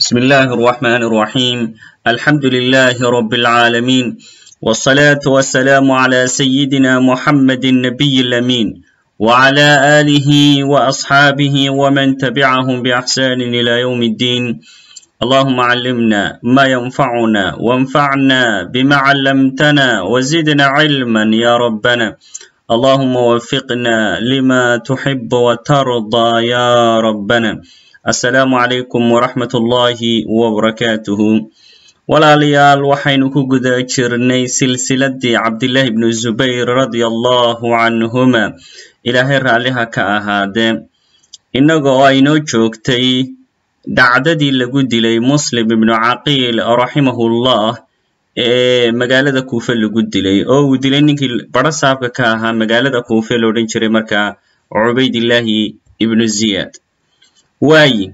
بسم الله الرحمن الرحيم الحمد لله رب العالمين والصلاة والسلام على سيدنا محمد النبي الأمين وعلى آله وأصحابه ومن تبعهم بإحسان إلى يوم الدين اللهم علمنا ما ينفعنا وانفعنا بما علمتنا وزدنا علما يا ربنا اللهم وفقنا لما تحب وترضى يا ربنا assalaamu calaykum waraxmat ullaahi wabarakaatuhu walaalayaal waxaynu ku guda jirnay silsiladdii cabdillaahi bnu zubayr radia allahu canhuma ilaahay raalliha ka ahaadee innaga oo aynoo joogtay dhacdadii lagu dilay muslim ibnu caqiil raximahullah ee magaalada kuufe lagu dilay oo uu dilay ninkii baro saabka ka ahaa magaalada kuufe la odhan jiray markaa cubaydillaahi ibnu ziyaad waayi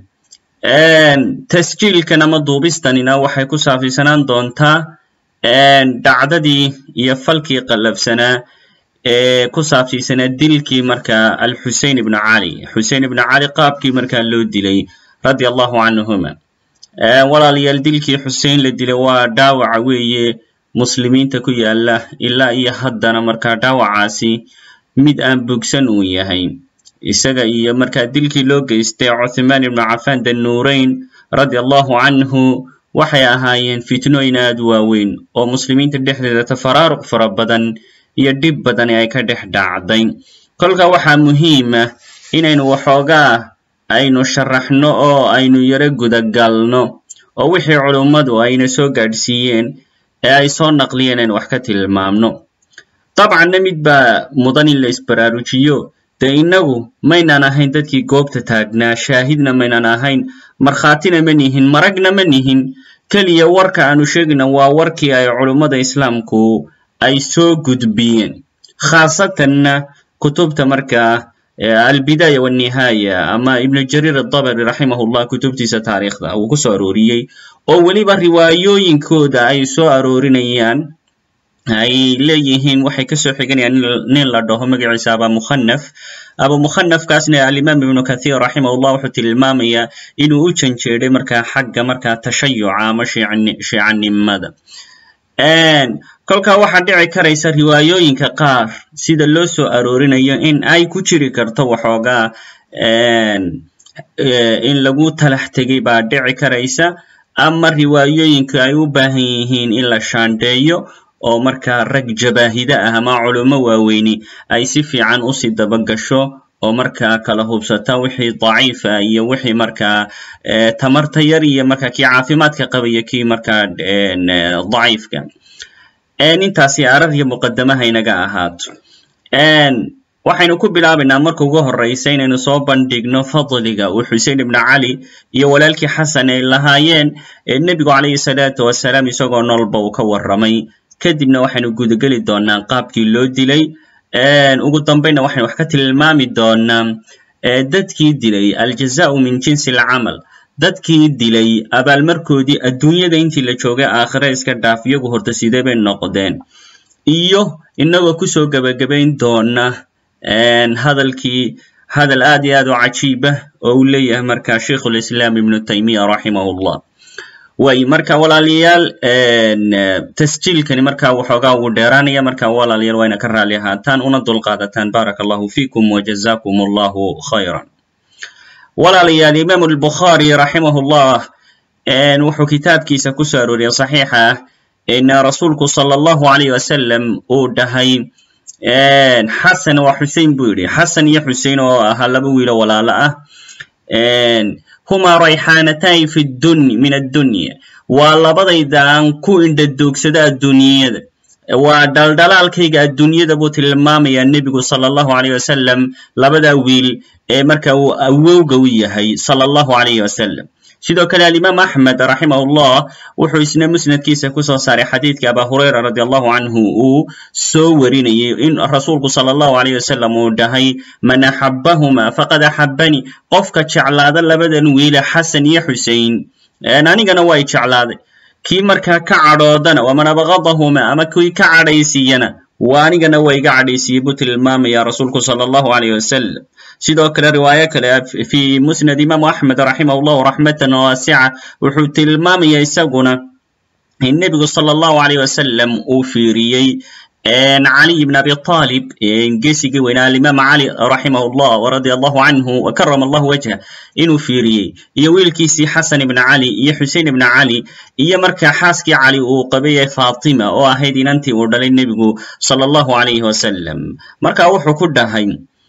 tasjiilkan ama duubistanina waxay ku saabsiisanaan doontaa dhacdadii iyo falkii qallabsanaa ee ku saabsiisanaa dilkii markaa alxusein ibnu cali xusein ibnu cali qaabkii markaa loo dilay radia allahu canhuma walaalayaal dilkii xusein la dilay waa dhaawaca weeye muslimiinta ku yaala ilaa iyo haddana markaa dhaawacaasi mid aan bogsan uu yahay isaga iyo markaa dilkii loo geystay cuthmaan ibnu cafaan danuurayn radia allahu canhu waxay ahaayeen fitnooyin aad waaweyn oo muslimiinta dhexdeeda tafaraaruq fara badan iyo dhib badani ay ka dhex dhacday kolka waxaa muhiima inaynu waxoogaa aynu sharaxno oo aynu yaro gudagalno oo wixii culummadu ayna soo gaadhsiiyeen ee ay soo naqliyeen aynu wax ka tilmaamno dabcanna mid baa mudan in la isbaraarujiyo dee innagu maynaan ahayn dadkii goobta taagnaa shaahidna maynaan ahayn markhaatina ma nihin maragna ma nihin keliya warka aanu sheegna waa warkii ay culummada islaamku ay soo gudbiyeen khaasatanna kutubta markaa albidaaya walnihaaya ama ibnu jariir adabari raximahullah kutubtiisa taariikhda uu ku soo arooriyey oo weliba riwaayooyinkooda ay soo aroorinayaan ay leeyihiin waxay kasoo xiganayaan nin la dhaho magaciisa aba mukhanaf aba mukhanafkaasna alimaam ibnu kathiir raximahullah wuxuu tilmaamayaa inuu u janjeeday markaa xagga markaa tashayuca ama shiicanimada kolkaa waxaa dhici karaysa riwaayooyinka qaar sida loo soo aroorinayo in ay ku jiri karto waxoogaa in lagu talax tegay baa dhici karaysa ama riwaayooyinka ay u baahan yihiin in la shaandheeyo oo markaa rag jabaahida ah ama culummo waaweyni ay si fiican usii dabagasho oo markaa kala hubsata wixii daciifa iyo wixii markaa tamarta yar iyo markaa kii caafimaadka qabaya kii markaa daciifka intaasi arar iyo muqadamaha inaga ahaato waxaynu ku bilaabaynaa marka ugu horreysa inaynu soo bandhigno fadliga uu xusein ibnu cali iyo walaalkii xasan ay lahaayeen nebigu calayhi salaatu wasalaam isagoo noolba uu ka warramay kadibna waxaynu gudageli doonaa qaabkii loo dilay ugu dambayna waxaynu wax ka tilmaami doonaa dadkii dilay aljazau min jinsi alcamal dadkii dilay abaalmarkoodii adduunyada intii la joogay aakhire iska dhaaf iyagu horta sidee bay noqdeen iyo inagoo kusoo gebagabayn doona hadalkii hadal aad iyo aad u cajiibah oo uu leeyahay marka sheikhulislaam ibnu taymiya raximahullah way marka walaalayaal tasjiilkani marka waxoogaa uu dheeraanaya marka walaalayaal waa ina ka raali ahaataan una dulqaadataan baaraka allahu fiikum wajazakum allahu khayran walaalayaal imaamu albukhaari raximahullah wuxuu kitaabkiisa ku soo arooriyay saxiixa ah in rasuulku sala allahu alayh wasalam uu dhahay xasan waa xusein buu yidhi xasan iyo xusein oo ahaa laba wiilo walaalo ah huma rayxaanatayn fi dun min addunya waa labadayda aan ku indhadoogsada adduunyada waa dhaldhalaalkayga adduunyada buu tilmaamayaa nebigu sala allahu alayh wasalam labada wiil ee marka uu awowga u yahay sala allahu alayh wasalam sidoo kale alimaam axmed raximahullah wuxuu isna musnadkiisa kusoo saaray xadiidka aba hurayra radi allahu canhu uu soo warinayay in rasuulku sala allahu alayh wasalam uu dhahay man axabahuma faqad axabani qofka jeclaada labadan wiile xasan iyo xusein anigana way jeclaaday kii markaa ka cadhoodana waman abqadahuma ama kii ka cadhaysiiyana waa anigana waa iga cadhaysiiyey buu tilmaamaya rasuulku sala allahu alayh wasalam sidoo kale riwaayo kale fi musnad imaamu axmed raximah llahu raxmatan waasica wuxuu tilmaamaya isaguna in nebigu sala allahu alayh wasalam uu fiiriyey caliy bn abi aalib geesigii weynaa alimaam cali raximah llah waradia allahu canhu wakarama allahu wajha inuu fiiriyey iyo wiilkiisii xasan ibna cali iyo xusein ibna cali iyo markaa xaaskii cali uu qabayay fatima oo ahayd inantii uu dhalay nebigu sala allahu alayhi wasalam marka wuxuu ku dhahay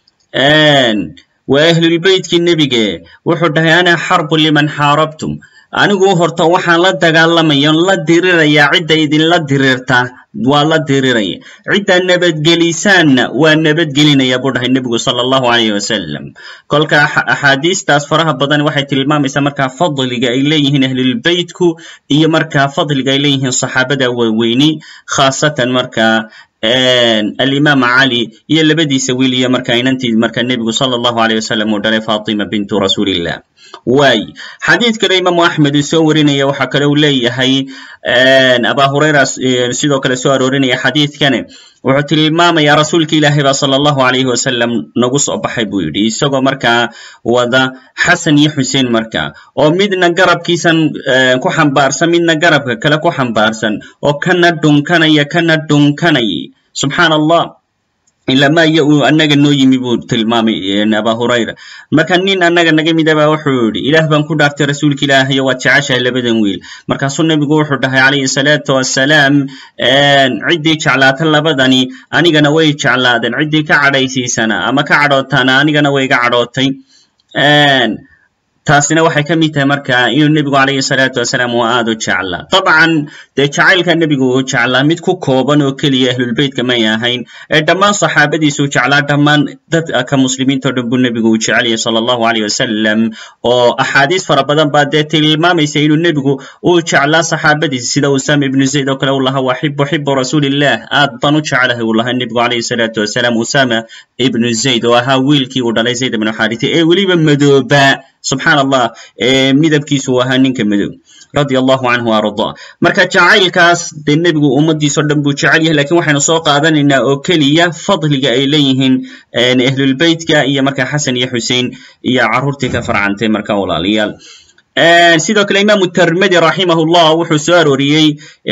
waa ahlulbeytkii nebige wuxuu dhahay ana xarbu liman xaarabtum anigu horta waxaan la dagaalamaya la diriraya cidda idinla dirirta waa la diriraya cidda nabadgelisaanna waa nabadgelinaya buu dhahay nebigu sala allahu alayh wasalam kolka axaadiistaas faraha badan waxay tilmaamaysaa markaa fadliga ay leeyihiin ahlulbeytku iyo markaa fadliga ay leeyihiin saxaabada waaweyni khaasatan markaa alimaam cali iyo labadiisa wiil iyo markaa inantii markaa nebigu sala allahu alayh wasalam uu dhalay fatima bintu rasuulillah waay xadiid kale imaamu axmed uu soo warinaya waxaa kale uu leeyahay aba hurayra sidoo kale soo aroorinaya xadiidkane wuxuu tilmaamaya rasuulka ilaahay ba sala allahu alayhi wasalam nagu soo baxay buu yidhi isagoo markaa wada xasan iyo xuseen markaa oo midna garabkiisan ku xambaarsan midna garabka kale ku xambaarsan oo kana dhunkanaya kana dhunkanay subxaan allah ilama iyo uu annaga noo yimi buu tilmaamay aba hurayra marka nin annaga naga midaba wuxuu yidhi ilaah baan ku dhaartay rasuulka ilaahayo waad jeceshahay labadan wiil markaasuu nebigu wuxuu dhahay calayhi salaatu wassalaam ciddii jeclaata labadani anigana way jeclaadeen ciddii ka cadhaysiisana ama ka cadhootana anigana way iga cadhootay taasina waxay ka mid tahay marka inuu nebigu calayhi salaatu wasalaam uu aad u jeclaa dabcan dee jacaylka nebigu uu jeclaa mid ku kooban oo keliya ahlulbeytka may ahayn ee dhammaan saxaabadiisuu jeclaa dhammaan dadka muslimiinta o dhan buu nebigu uu jecelyahay sala allahu alayh wasalam oo axaadiis fara badan baa dee tilmaamaysa inuu nebigu uu jeclaa saxaabadiisa sida usama ibnu zayd oo kale uu lahaa waxibu xibu rasuulillah aad baan u jeclahay uu lahaa nebigu calayhi salaatu wasalaam usama ibnu zayd oo ahaa wiilkii uu dhalay zayd ibnu xaarite ee weliba madooba subxaan allah midabkiisu uu ahaa ninka madow radia allahu canhu arda marka jacaylkaas dee nebigu ummadiisao dhan buu jecel yahay lakin waxaynu soo qaadanaynaa oo keliya fadliga ay leeyihiin ahlulbeytka iyo marka xasan iyo xusein iyo carruurtii ka farcantay marka walaalayaal sidoo kale imaamu termedi raximah llah wuxuu soo arooriyey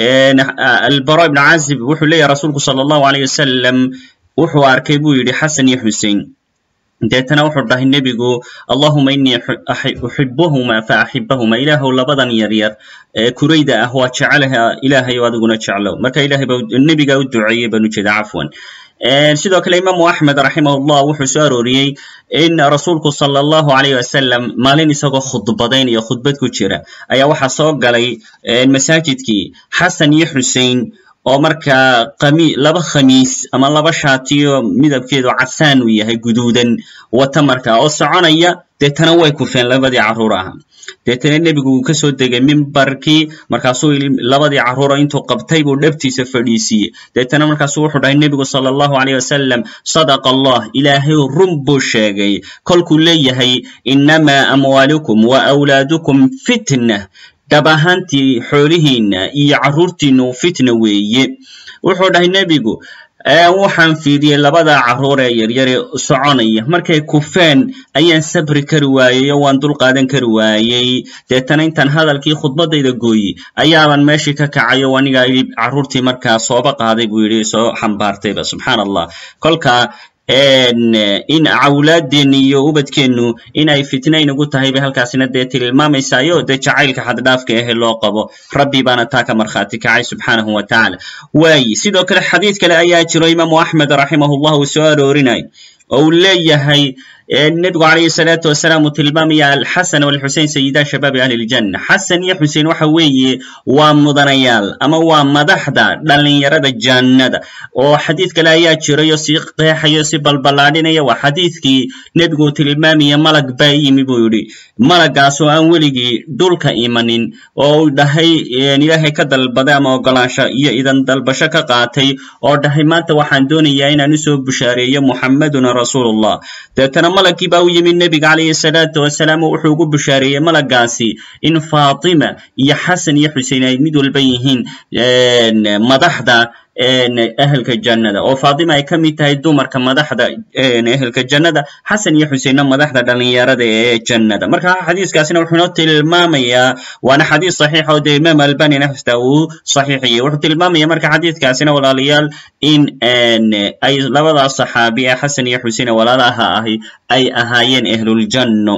albara ibn cazib wuxuu leeyahy rasuulku sala allahu alayh wasalam wuxuu arkay buu yidhi xasan iyo xusein deetana wuxuu dhahay nebigu allahuma inii uxibuhuma fa axibahuma ilaahow labadan yaryar ee kurayda ah waa jecelaha ilaahayow adiguna jeclow marka ilahay ba nebiga u duceeyey baan ujeeda cafwan sidoo kale imaamu axmed raximah llah wuxuu soo arooriyey in rasuulku sala allahu alayh wasalam maalin isagoo khudbadaynaya khudbad ku jira ayaa waxaa soo galay masaajidkii xasan iyo xusein oo markaa qami laba khamiis ama laba shaatiyo midabkeedu casaan uu yahay guduudan wata markaa oo soconaya deetana way kufeen labadii carruur aha deetana nebigu uu kasoo degay mimbarkii markaasuu labadii carruura intuu qabtay buu dhabtiisa fadhiisiiyey deetana markaasuu wuxuu dhahay nebigu sala allahu alayh wasalam sadaqa allah ilaahay run buu sheegay kolkuu leeyahay inamaa amwaalukum wa awlaadukum fitna dhab ahaantii xoolihiinna iyo carruurtiinnu fitna weeye wuxuu dhahay nebigu waxaan fiiriyey labada carruur ee yaryare soconaya markay kufeen ayaan sabri kari waayey oo waan dul qaadan kari waayey deetana intaan hadalkii khudbadayda gooyi ayaaban meeshii ka kacay oo aniga carruurtii markaa sooba qaaday buu yidhi soo xambaartayba subxaan allah kolka in awlaadeenna iyo ubadkeennu inay fitna inagu tahay bay halkaasina dee tilmaamaysayo dee jacaylka xaddhaafka ahe loo qabo rabbi baana taa ka markhaati kacay subxaanahu wa tacaala waayi sidoo kale xadiid kale ayaa jiro imaamu axmed raximah llah uu soo aroorinay oo uu leeyahay nebigu calayhi salaatu wasalaam uu tilmaamaya alxasan walxusein sayida shabaabi ahli ljanna xasan iyo xusein waxa weeye waa mudanayaal ama waa madaxda dhallinyarada jannada oo xadiid kale ayaa jirayo si qeexayo si balballaadhinaya waa xadiidkii nebigu uu tilmaamaya malag baa yimi buu yidhi malagaas oo aan weligii dhulka imanin oo uu dhahay ilaahay ka dalbaday ama ogolaansho iyo idan dalbasho ka qaatay oo dhahay maanta waxaan doonayaa inaan usoo bushaareeyo muxammaduna rasuulullah deetana malagkii baa u yimid nebiga calayhi salaatu wasalaam oo wuxuu ugu bushaareeyey malagaasi in faatima iyo xasan iyo xusein ay mid walba yihiin madaxda ehelka jannada oo faatima ay ka mid tahay dumarka madaxda ehelka jannada xasan iyo xuseinna madaxda dhalinyarada ee jannada marka xadiiskaasina wuxuu inoo tilmaamayaa waana xadiis saxiix oo dee imaam albanina xistaa uu saxiixiyey wuxuu tilmaamaya marka xadiiskaasina walaalayaal in ay labadaas saxaabi ee xasan iyo xusein walaalaha ahi ay ahaayeen ahluljanno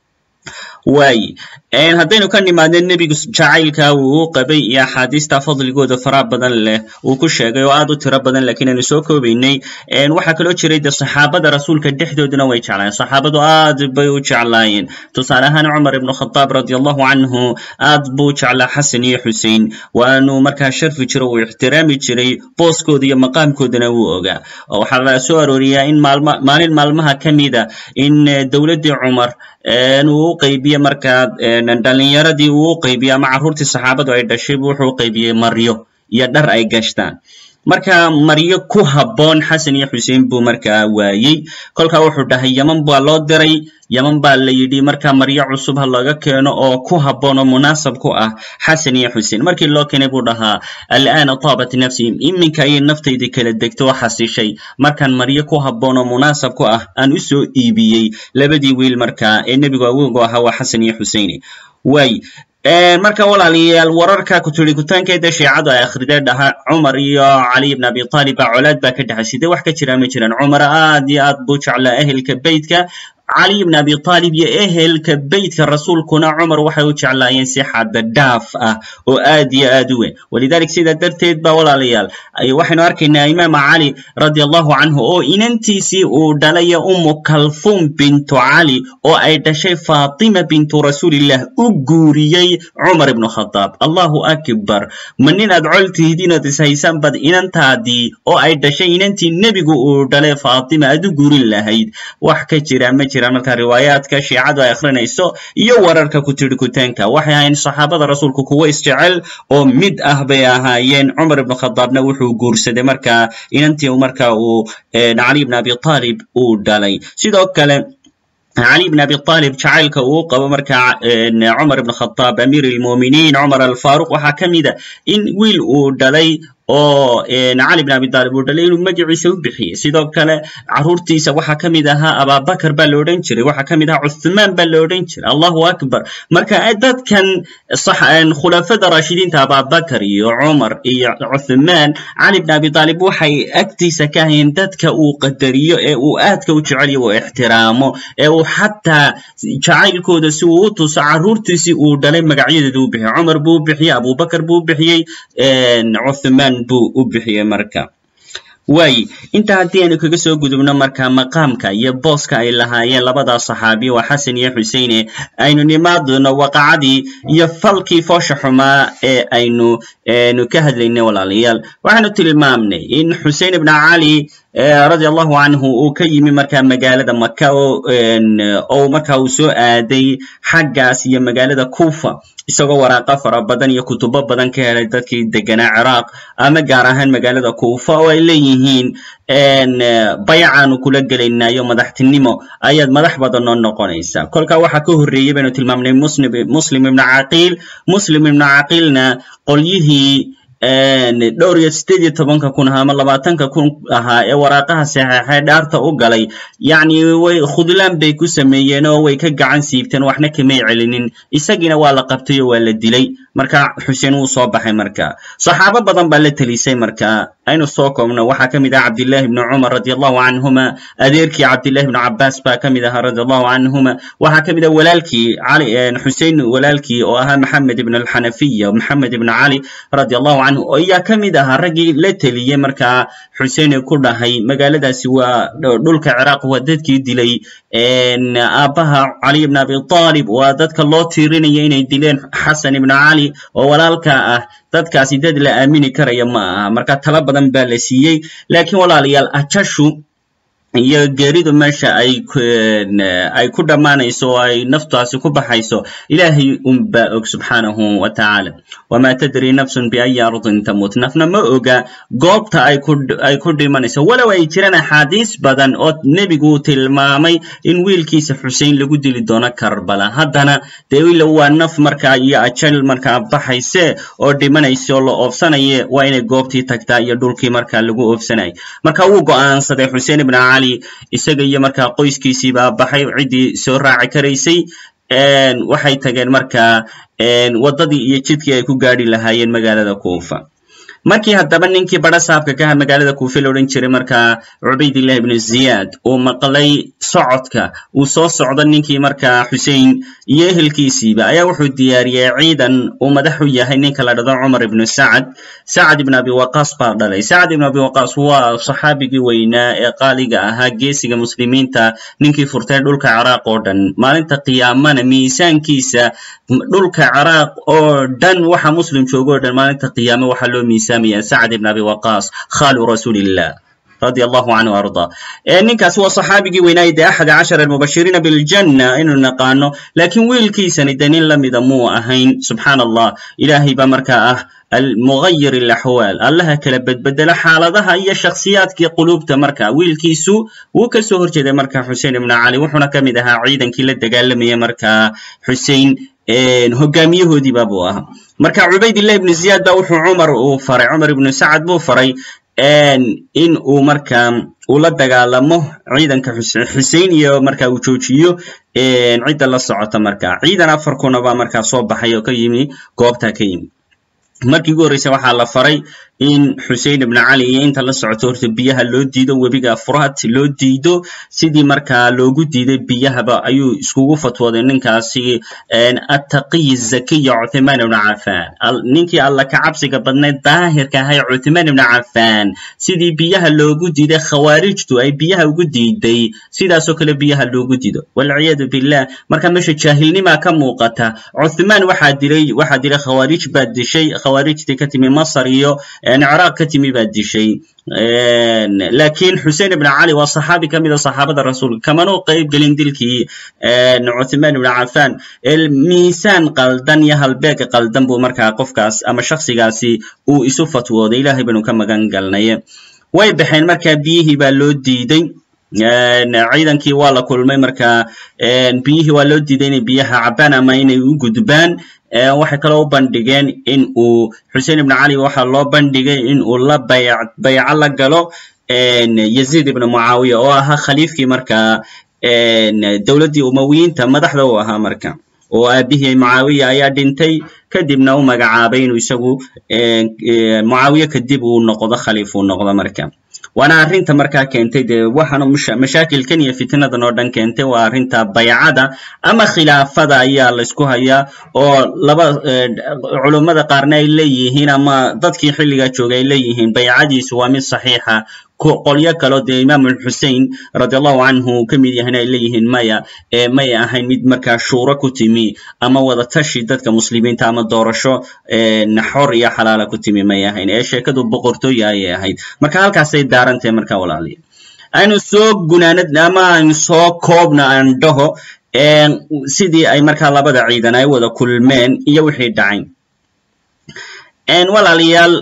waaye haddaynu ka nimaadno nebigu jacaylka uu u qabay iyo axaadiista fadligooda faraha badan leh uu ku sheegay oo aad u tiro badan lakiin aynu soo koobaynay waxaa kaloo jiray de saxaabada rasuulka dhexdooduna way jeclaayeen saxaabadu aad bay u jeclaayeen tusaale ahaan cumar ibnu khadaab radi allahu canhu aad buu jeclaa xasan iyo xusein waanu markaa sharfi jiro uu ixtiraami jiray booskooda iyo maqaamkoodana wuu ogaa waxaa la soo arooriyaa in maalin maalmaha ka mida in dowladdii cumar uu u qaybiye markaa dhalinyaradii uu u qaybiye ama carruurtii saxaabadu ay dhashay wuxuu u qaybiyey maryo iyo dhar ay gashtaan marka maryo ku habboon xasan iyo xusein buu markaa waayey kolkaa wuxuu dhahay yeman baa loo diray yeman baa la yidhi marka maryo cusub ha laga keeno oo ku habboon oo munaasab ku ah xasan iyo xusein markii loo keenay buu dhahaa al'aana taabat nafsi iminka ayay naftaydii kala degto oo xasishay markaan maryo ku habboon oo munaasab ku ah aan u soo iibiyey labadii wiil markaa ee nebigu awoogu ahaa waa xasan iyo xusein waay marka walaalayaal wararka kuturikutaankeeda shiicadu ay akhrideen dhaha cumar iyo cali ibn abi talib baa colaad baa ka dhexay sidee wax ka jira ma jiraan cumar aad iyo aad buu jeclaa ehelka beytka cali ibn abi talib iyo ehelka beytka rasuulkuna cumar waxay u jeclaayeen si xadda dhaaf ah oo aad iyo aad u weyn walidalik sidaa darteed ba walaalayaal waxaynu arkaynaa imaam cali radi allahu canhu oo inantiisii uu dhalaya umu kalfum bintu cali oo ay dhashay fatima bintu rasuulillah u guuriyey cumar ibnu khadaab allahu akbar ma nin aad col tihidiin ood ishaysaan bad inantaadii oo ay dhashay inantii nebigu uu dhalay fatima aad u guurin lahayd wax ka jira ma jira marka riwaayaadka shiicadu ay akhrinayso iyo wararka kutirikutaanka waxay ahayn saxaabada rasuulku kuwo isjecel oo mid ah bay ahaayeen cumar ibnu khadaabna wuxuu guursaday marka inantii marka uu cali ibn abi talib uu dhalay sidoo kale cali ibn abi talib jacaylka uu qabo marka cumar ibn khadaab amiir lmuminiin cumar alfaruq waxaa ka mida in wiil uu dhalay oo cali bn abi talib uu dhalay inuu magaciisa u bixiyey sidoo kale carruurtiisa waxaa ka mid ahaa ababakar baa la odhan jiray waxaa ka mid ahaa cuthmaan baa la odhan jiray allahu akbar marka dadkan khulafada raashidiinta ababakar iyo cumar iyo cuthmaan cali bn abi talib waxay agtiisa ka hayeen dadka uu qadariyo ee uu aadka u jeceliyo uu ixtiraamo ee uu xataa jacaylkooda si uu u tuso carruurtiisii uu dhalay magacyadeeda u bixiyey cumar buu u bixiyey abubakar buu u bixiyey cuthmaan buu u bixiyey marka waaye intaa haddii aynu kaga soo gudubno marka maqaamka iyo booska ay lahaayeen labadaas saxaabi waa xasan iyo xuseine aynu nimaadno waqacadii iyo falkii foosha xumaa ee aynu nu ka hadlaynay walaalayaal waxaanu tilmaamnay in xusein ibna cali radi allahu canhu uu ka yimi marka magaalada maka oo marka uu soo aaday xaggaas iyo magaalada kufa isagoo waraaqa fara badan iyo kutubo badan ka helay dadkii deganaa ciraaq ama gaar ahaan magaalada kufa oo ay leeyihiin bayacaanu kula gelaynayo madaxtinimo ayaad madax badan noo noqonaysaa kolka waxaa ka horreeyey baynu tilmaamnay muslim ibna caqiil muslim ibna caqiilna qolyihii dhowr iyo sideed iyo tobanka kun ahaa ama labaatanka kun ahaa ee waraaqaha saxeexee dhaarta u galay yacni way khudlaan bay ku sameeyeen oo way ka gacan siibteen waxna kamay celinin isagiina waa la qabtay oo waa la dilay marka xuseen wuu soo baxay marka saxaabo badan baa la telisay marka aynu soo koobno waxaa ka mid ah cabdillahi ibni cumar radi allahu canhuma adeerkii cabdillahi ibni cabaas baa ka mid ahaa radi allahu canhuma waxaa ka mid ah walaalkii cali xusein walaalkii oo ahaa maxamed ibn alxanafiya maxamed ibn cali radi allahu canhu ayaa ka mid ahaa raggii la teliyey markaa xusein ku dhahay magaaladaasi waa dhulka ciraaq waa dadkii dilay aabbaha cali ibn abi talib waa dadka loo tiirinaya inay dileen xasan ibn cali oo walaalka ah dadkaasi dad la aamini karaya ma aha marka tala badan baa la siiyey laakiin walaalayaal ajashu iyo geeridu meesha ay ay ku dhammaanayso oo ay naftaasi ku baxayso ilaahay unbaa og subxaanahu wa tacaala wamaa tadri nafsun biayi ardin tamut nafna ma oga goobta ay ku ay ku dhimanayso walow ay jiraan axaadiis badan oo nebigu tilmaamay in wiilkiisa xusein lagu dili doono karbala haddana dee ila waa naf markaa iyo ajal markaa baxayse oo dhimanaysa oo la oofsanaye waa inay goobtii tagtaa iyo dhulkii markaa lagu oofsanayay marka wuu go'aansaday xuseen ibn cali isaga iyo markaa qoyskiisii baa baxay ciddii soo raaci karaysay waxay tageen markaa waddadii iyo jidkii ay ku gaadhi lahaayeen magaalada kuufa markii haddaba ninkii badha saabka ka aha magaalada kuufe la odhan jiray markaa cubaydillah ibnu ziyaad uu maqlay socodka uu soo socdo ninkii markaa xusein iyo ehelkiisiiba ayaa wuxuu diyaariyey ciidan uu madax u yahay ninka la dhado cumar ibnu sacad sacad ibn abi waqaas baa dhalay sacad ibn abi waqaas waa saxaabigii weynaa ee qaaliga ahaa geesiga muslimiinta ninkii furtay dhulka ciraaq oo dhan maalinta qiyaamana miisaankiisa dhulka ciraaq oo dhan waxa muslim joogo o dhan maalinta qiyaame waxaa loo miisaamaya sacad ibn abi waqaas khalu rasuulillah radi allahu canhu arda ninkaasi waa saxaabigii weynaaye dee axad cashara almubashiriina biljanna inuu naqaano laakiin wiilkiisani dee nin lamida muu ahayn subxaan allah ilaahay baa markaa ah almugayir alaxwaal allaha kala bedbedelo xaaladaha iyo shakhsiyaadkii quluubta marka wiilkiisu wuu ka soo horjeeday marka xusein ibnu cali wuxuuna ka mid ahaa ciidankii la dagaalamayay markaa xusein hogaamiyahoodiiba buu ahaa marka cubaydillah ibnu ziyaad ba wuxuu cumar uu faray cumar ibnu sacad buu faray in uu markaa uu la dagaalamo ciidanka xusein iyo marka uu joojiyo cidda la socota marka ciidan afar kuna baa markaa soo baxay oo ka yimi goobtaa ka yimi markii ugu horreysa waxaa la faray in xusein ibnu cali iyo inta la socoto horta biyaha loo diido webiga furaat loo diido sidii markaa loogu diiday biyahaba ayuu iskugu fatwooday ninkaasi attaqiy zakiya cuthmaan ibnu cafaan ninkii alla ka cabsiga badnayd daahirka ahay cuthmaan ibnu cafaan sidii biyaha loogu diiday khawaarijtu ay biyaha ugu diiday sidaasoo kale biyaha loogu diido walciyaadu billah marka meesha jaahilnimaa ka muuqata cuthmaan waxaa dilay waxaa dilay khawaarij baa dishay khawaarijtii ka timi masar iyo ciraaq ka timi baa dishay lakin xusein ibn cali waa saxaabi ka mida saxaabada rasuulka kamanu qayb gelin dilkii cuthmaan ibn cafan miisaan qaldan iyo halbeeg qaldan buu markaa qofkaas ama shaksigaasi uu isu fatwooday ilahay baynu ka magan galnay way baxeen markaa biyihii baa loo diiday ciidankii waa la kulmay marka biyihii waa loo diiday inay biyaha cabaan ama inay u gudbaan waxay kaloo u bandhigeen in uu xusein ibn cali waxaa loo bandhigay in uu la bayco la galo yazid ibn mucaawiya oo ahaa khaliifkii markaa dowladdii umawiyiinta madaxda u ahaa marka oo aabihii mucaawiya ayaa dhintay kadibna u magacaabay inuu isagu mucaawiye kadib uu noqdo khaliif uu noqdo marka waana arrinta markaa keentay dee waxaana mashaakilkan iyo fitnadan oo dhan keentay waa arrinta baycada ama khilaafada ayaa laysku hayaa oo laba culummada qaarna ay leeyihiin ama dadkii xilligaa joogay ay leeyihiin baycadiisu waa mid saxiixa qolyo kaleo dee imaam alxusein radi allahu canhu ka mid yahayna ay leeyihiin maya may ahayn mid markaa shuuro ku timi ama wadatashi dadka muslimiinta ama doorasho xor iyo xalaala ku timi may ahayn ee sheekadu boqortooya ayay ahayd marka halkaasay daarantahay marka walaaliya aynu soo gunaanad ama aynu soo koobna aan dhaho sidii ay markaa labada ciidan ay wada kulmeen iyo wixii dhacay walaalayaal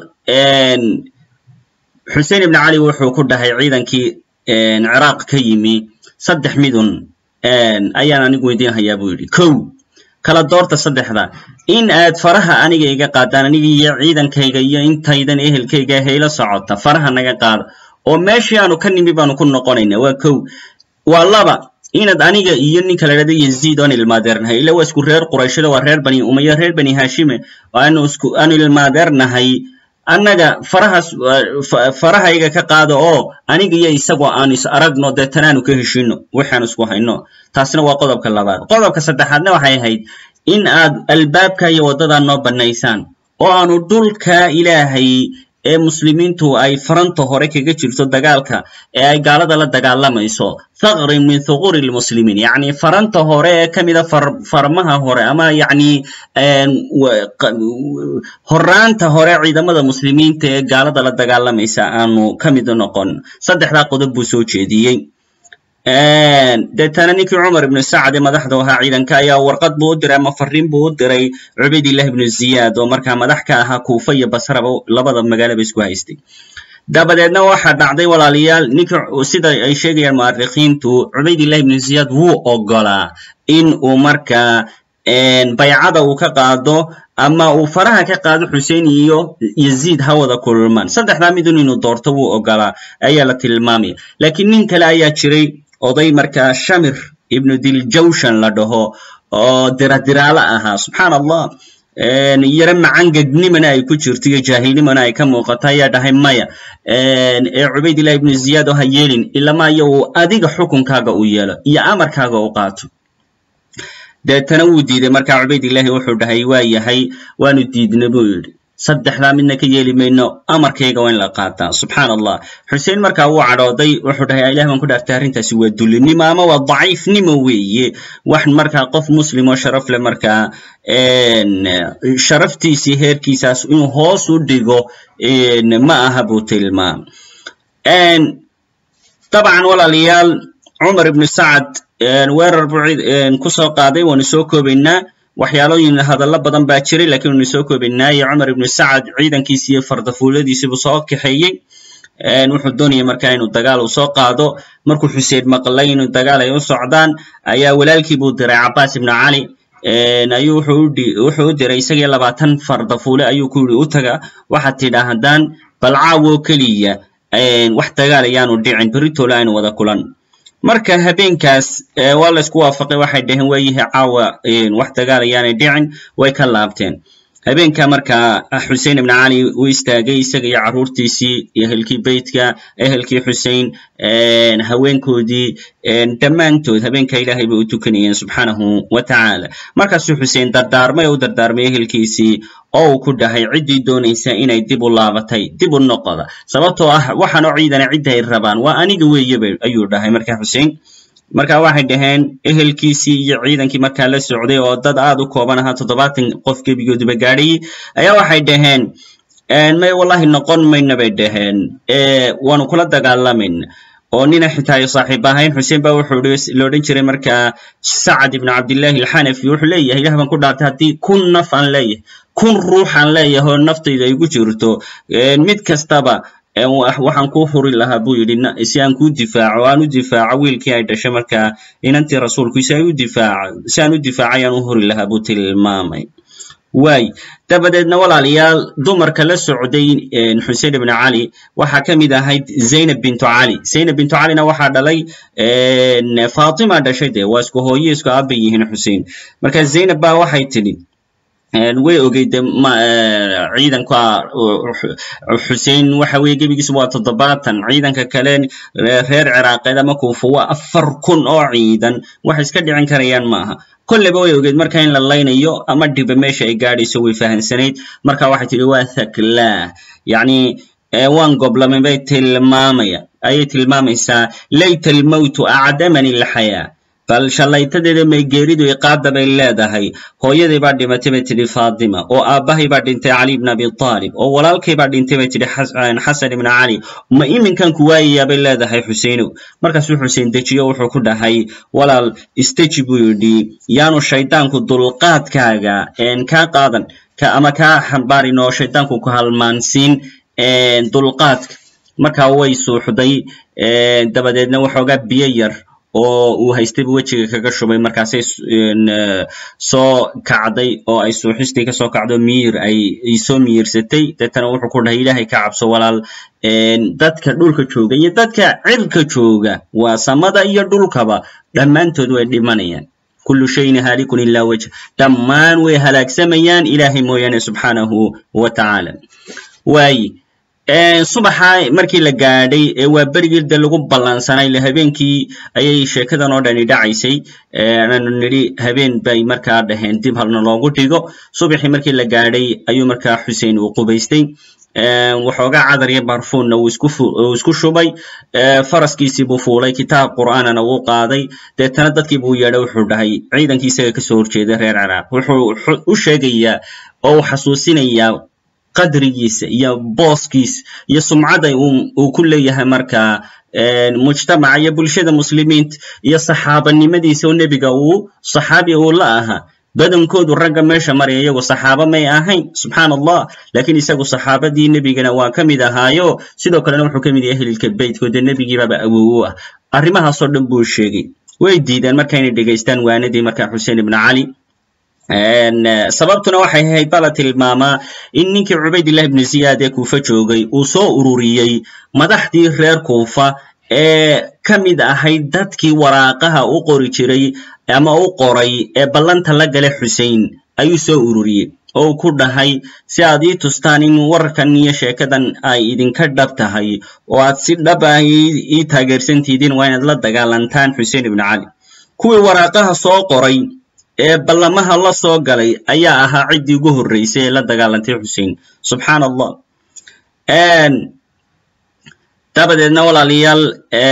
xusein ibn cali wuxuu ku dhahay ciidankii ciraaq ka yimi saddex midun ayaan anigu weydiin hayaa buu yidhi kow kala doorta saddexda in aad faraha aniga iga qaadaan aniga iyo ciidankayga iyo intaydan ehelkayga hayla socota faraha naga qaada oo meeshii aanu ka nimi baanu ku noqonayna waa kow waa laba inaad aniga iyo ninka la dhahdo yaziid oan ilmaadeernahay ila waa isku reer qurayshada waa reer bani umaya reer bani hashime aanu isku aanu ilmaadeernahay annaga farahaas farahayga ka qaada oo aniga iyo isagoo aan is aragno deetana aanu ka heshino waxaanu isku hayno taasna waa qodobka labaad qodobka saddexaadna waxay ahayd in aad albaabka iyo waddadaa noo bannaysaan oo aanu dhulka ilaahay ee muslimiintu ay faranta hore kaga jirto dagaalka ee ay gaalada la dagaalamayso thaqrin min thuquri lmuslimiin yacni faranta hore ee ka mida farmaha hore ama yacni horaanta hore ciidamada muslimiinta ee gaalada la dagaalamaysa aanu ka mid noqon saddexdaa qodob buu soo jeediyey deetana ninkii cumar ibnu sacd ee madaxda ahaa ciidanka ayaa warqad buu u diray ama fariin buu u diray cubaydillah ibnu ziyaad oo markaa madax ka ahaa kuufa iyo basraba labada magaalaba isku haystay dabadeedna waxaa dhacday walaalayaal ninkii sida ay sheegayaan mu'arikhiintu cubaydillah ibnu ziyaad wuu ogolaa in uu markaa baycada uu ka qaado ama uu faraha ka qaado xusein iyo yaziid ha wada kulmaan saddexdaa midun inuu doorto wuu ogolaa ayaa la tilmaamaya laakiin nin kale ayaa jiray oday markaa shamir ibnu diljawshan la dhaho oo diradiraalo ahaa subxaan allah yaro macangegnimana ay ku jirto iyo jaahilnimana ay ka muuqato ayaa dhahay maya ee cubaydillah ibnu ziyaad oo ha yeelin ilamaayo uu adiga xukunkaaga u yeelo iyo amarkaaga u qaato deetana wuu diiday markaa cubaydillahi wuxuu dhahay waa yahay waanu diidna buu yidhi saddexdaa midna ka yeeli mayno amarkayga waa in la qaataa subxaan allah xuseen markaa wuu cadhooday wuxuu dhahay ilah baan ku dhaartay arrintaasi waa dulinimo ama waa daciifnimo weeye wax markaa qof muslim oo sharaf leh markaa sharaftiisii heerkiisaas inuu hoos u dhigo ma aha buu tilmaam dabcan walaalayaal cumar ibnu sacad weerar buu kusoo qaaday waanu soo koobaynaa waxyaalooyin hadallo badan baa jiray lakiin waanu soo koobaynaaye cumar ibnu sacad ciidankiisi iyo fardafuuladiisiibuu soo kaxeeyey wuxuu doonayay markaa inuu dagaal uu soo qaado markuu xuseen maqlay inuu dagaal ay u socdaan ayaa walaalkii buu diray cabaas ibnu cali ayuu wuxuu u diray isagii labaatan fardafuule ayuu ku yidhi u taga waxaad tidhaa haddaan balcaawo keliya wax dagaal ayaanu dhicin beritoole aynu wada kulan marka habeenkaas waa la isku waafaqay waxay dhaheen waayihi caawa wax dagaal ayaanay dhicin way ka laabteen habeenka markaa xusein ibn cali uu istaagay isaga iyo carruurtiisii ehelkii beytka ehelkii xusein haweenkoodii dhammaantood habeenka ilaahay bay u tukanayeen subxaanahu wa tacaala markaasuu xusein dardaarmay oo u dardaarmay ehelkiisii oo uu ku dhahay ciddii doonaysa inay dib u laabatay dib u noqoda sababtoo ah waxaanoo ciidana cidda ay rabaan waa aniga weeyeba ayuu dhahay markaa xusein marka waxay dhaheen ehelkiisii iyo ciidankii markaa la socday oo dad aad u kooban ahaa toddobaatan qof gebigooduba gaadhayay ayaa waxay dhaheen may wallahi noqon mayna bay dhaheen waanu kula dagaalamayna oo nina xitaa ay saaxiib ahayn xuseen ba wuxuu la odhan jiray markaa sacad ibnu cabdillahi alxanafi wuxuu leeyahay ilah baan ku dhaartay haddii kun naf aan leeyahay kun ruux aan leeyahay oo naftayda ay ku jirto mid kastaba waxaan kuu huri lahaa buu yidhi si aan kuu difaaco aan u difaaco wiilkii ay dhashay markaa inantii rasuulku si ay u difaaco si aan u difaacay aan u huri lahaa buu tilmaamay waay dabadeedna walaalayaal dumarka la socday xusein ibnu cali waxaa ka mid ahayd zaynab bintu cali zaynab bintu calina waxaa dhalay fatima dhashay dee waa isku hooye isku aaba yihiin xusein marka zaynab ba waxay tidhi way ogeyd ciidanka xusein waxa weye gebigiisa waa toddobaatan ciidanka kale reer ciraaqeed ama kuufa waa afar kun oo ciidan wax iska dhicin karayaan maaha kolleyba way ogeyd marka in la laynayo ama dhiba meesha ay gaadhayso way fahamsanayd marka waxay tidhi waa thaklaah yacni waan goblamay bay tilmaamaya ayay tilmaamaysaa layta almowtu acdamani alxayaa bal shallaytadeeda may geeridu iqaada bay leedahay hooyaday baa dhimatay bay tidhi faatima oo aabbahay baa dhintay cali ibn abi taalib oo walaalkay baa dhintay bay tidhi xasan ibn cali ma iminkan ku waayayaa bay leedahay xuseinow markaasuu xusein dejiyo wuxuu ku dhahay walaal isteji buu yidhi yaanu shaydaanku dulqaadkaaga kaa qaadan ama kaa xambaarin oo shaydaanku ku halmaansiin dulqaadka markaa way suuxday dabadeedna waxoogaa biyo yar oo uu haystayba wejiga kaga shubay markaasay soo kacday oo ay suuxistii kasoo kacdo miyir ay soo miyirsatay deetana wuxuu ku dhahay ilaahay ka cabso walaal dadka dhulka jooga iyo dadka cirka jooga waa samada iyo dhulkaba dhammaantood way dhimanayaan kullu shayin haalikun ilaa wajh dhammaan way halaagsamayaan ilaahay mooyaane subxaanahu wa tacaala waaye subaxa markii la gaadhay ee waa berigii de lagu ballansanay le habeenkii ayay sheekadan oo dhani dhacaysay aanu nidhi habeen bay markaa dhaheen dib halna loogu dhigo subaxii markii la gaadhay ayuu markaa xusein uu qubaystay waxoogaa cadar iyo barfuunna uu isku shubay faraskiisii buu fuulay kitaab qur'aanana wuu qaaday deetana dadkii buu yeedhay wuxuu dhahay ciidankii isaga kasoo horjeeda reer ciraaq wuxuu u sheegayaa oo uu xasuusinayaa qadrigiisa iyo booskiisa iyo sumcada uu ku leeyahay markaa mujtamaca iyo bulshada muslimiinta iyo saxaabanimadiisa oo nebiga uu saxaabi uu la ahaa badankoodu ragga meesha maraya iyagu saxaaba may ahayn subxaan allah lakiin isagu saxaabadii nebigana waa ka mid ahaayo sidoo kalena wuxuu ka mid yahay ehlilka beytko dee nebigiibaaba awow u ah arrimahaasoo dhan buu sheegay way diideen marka inay dhegaystaan waanadii marka xuseen ibnu cali sababtuna waxay ahayd baa la tilmaamaa in ninkii cubaydillah ibnu ziyaad ee kuufa joogay uu soo ururiyey madaxdii reer kuufa ee ka mid ahayd dadkii waraaqaha u qori jiray ama u qoray ee ballanta la gale xusein ayuu soo ururiyey oo uu ku dhahay si aad ii tustaan in warkan iyo sheekadan ay idinka dhab tahay oo aad si dhab ah ii taageersantihiin waa inaad la dagaalantaan xuseen ibnu cali kuwii waraaqaha soo qoray ee ballamaha la soo galay ayaa ahaa ciddii ugu horreysay ee la dagaalantay xusein subxaan allah dabadeedna walaalayaal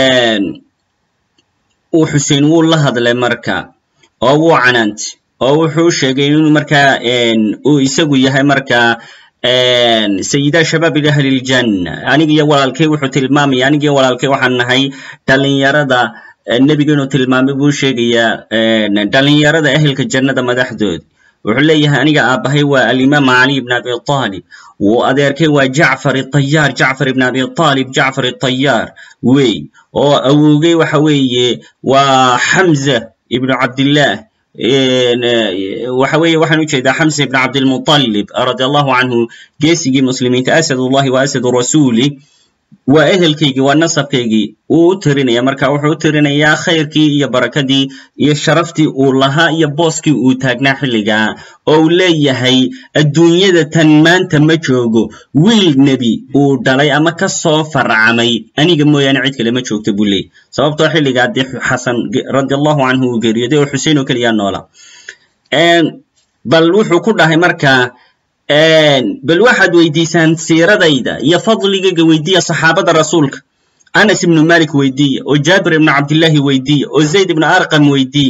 uu xusein wuu la hadlay marka oo wuu canaantay oo wuxuu sheegay inuu markaa uu isagu yahay markaa sayida shabaab ahli ljanna aniga iyo walaalkay wuxuu tilmaamaya aniga iyo walaalkay waxaan nahay dhalinyarada nebiga inuu tilmaamay buu sheegayaa dhalinyarada ehelka jannada madaxdooda wuxuu leeyahay aniga aabbahay waa alimaam cali ibn abi talib wuu adeerkay waa jacfar iطayaar jacfar ibn abi talib jacfar iطayaar wey oo awowgay waxa weeye waa xamza ibnu cabdillah waxa weeye waxaan ujeedaa xamza ibn cabdilmuطalib radi allahu canhu geesigii muslimiinta asad ullahi wa asad rasuli waa ehelkaygii waa nasabkaygii wuu u tirinaya marka wuxuu u tirinayaa khayrkii iyo barakadii iyo sharaftii uu lahaa iyo booskii uu taagnaa xilligaa oo uu leeyahay adduunyada tan maanta ma joogo wiil nebi uu dhalay ama ka soo farcamay aniga mooyaane cid kale ma joogto buu leeyay sababtoo xilligaa dee xasan radi allahu canhu uu geeriyooday oo xusein oo keliyaa noola bal wuxuu ku dhahay marka bal waxaad weydiisaan siiradayda iyo fadligayga weydiiya saxaabada rasuulka anas ibnu malik weydiiya oo jaabir ibnu cabdillahi weydiiya oo zayd ibnu arqam weydiiya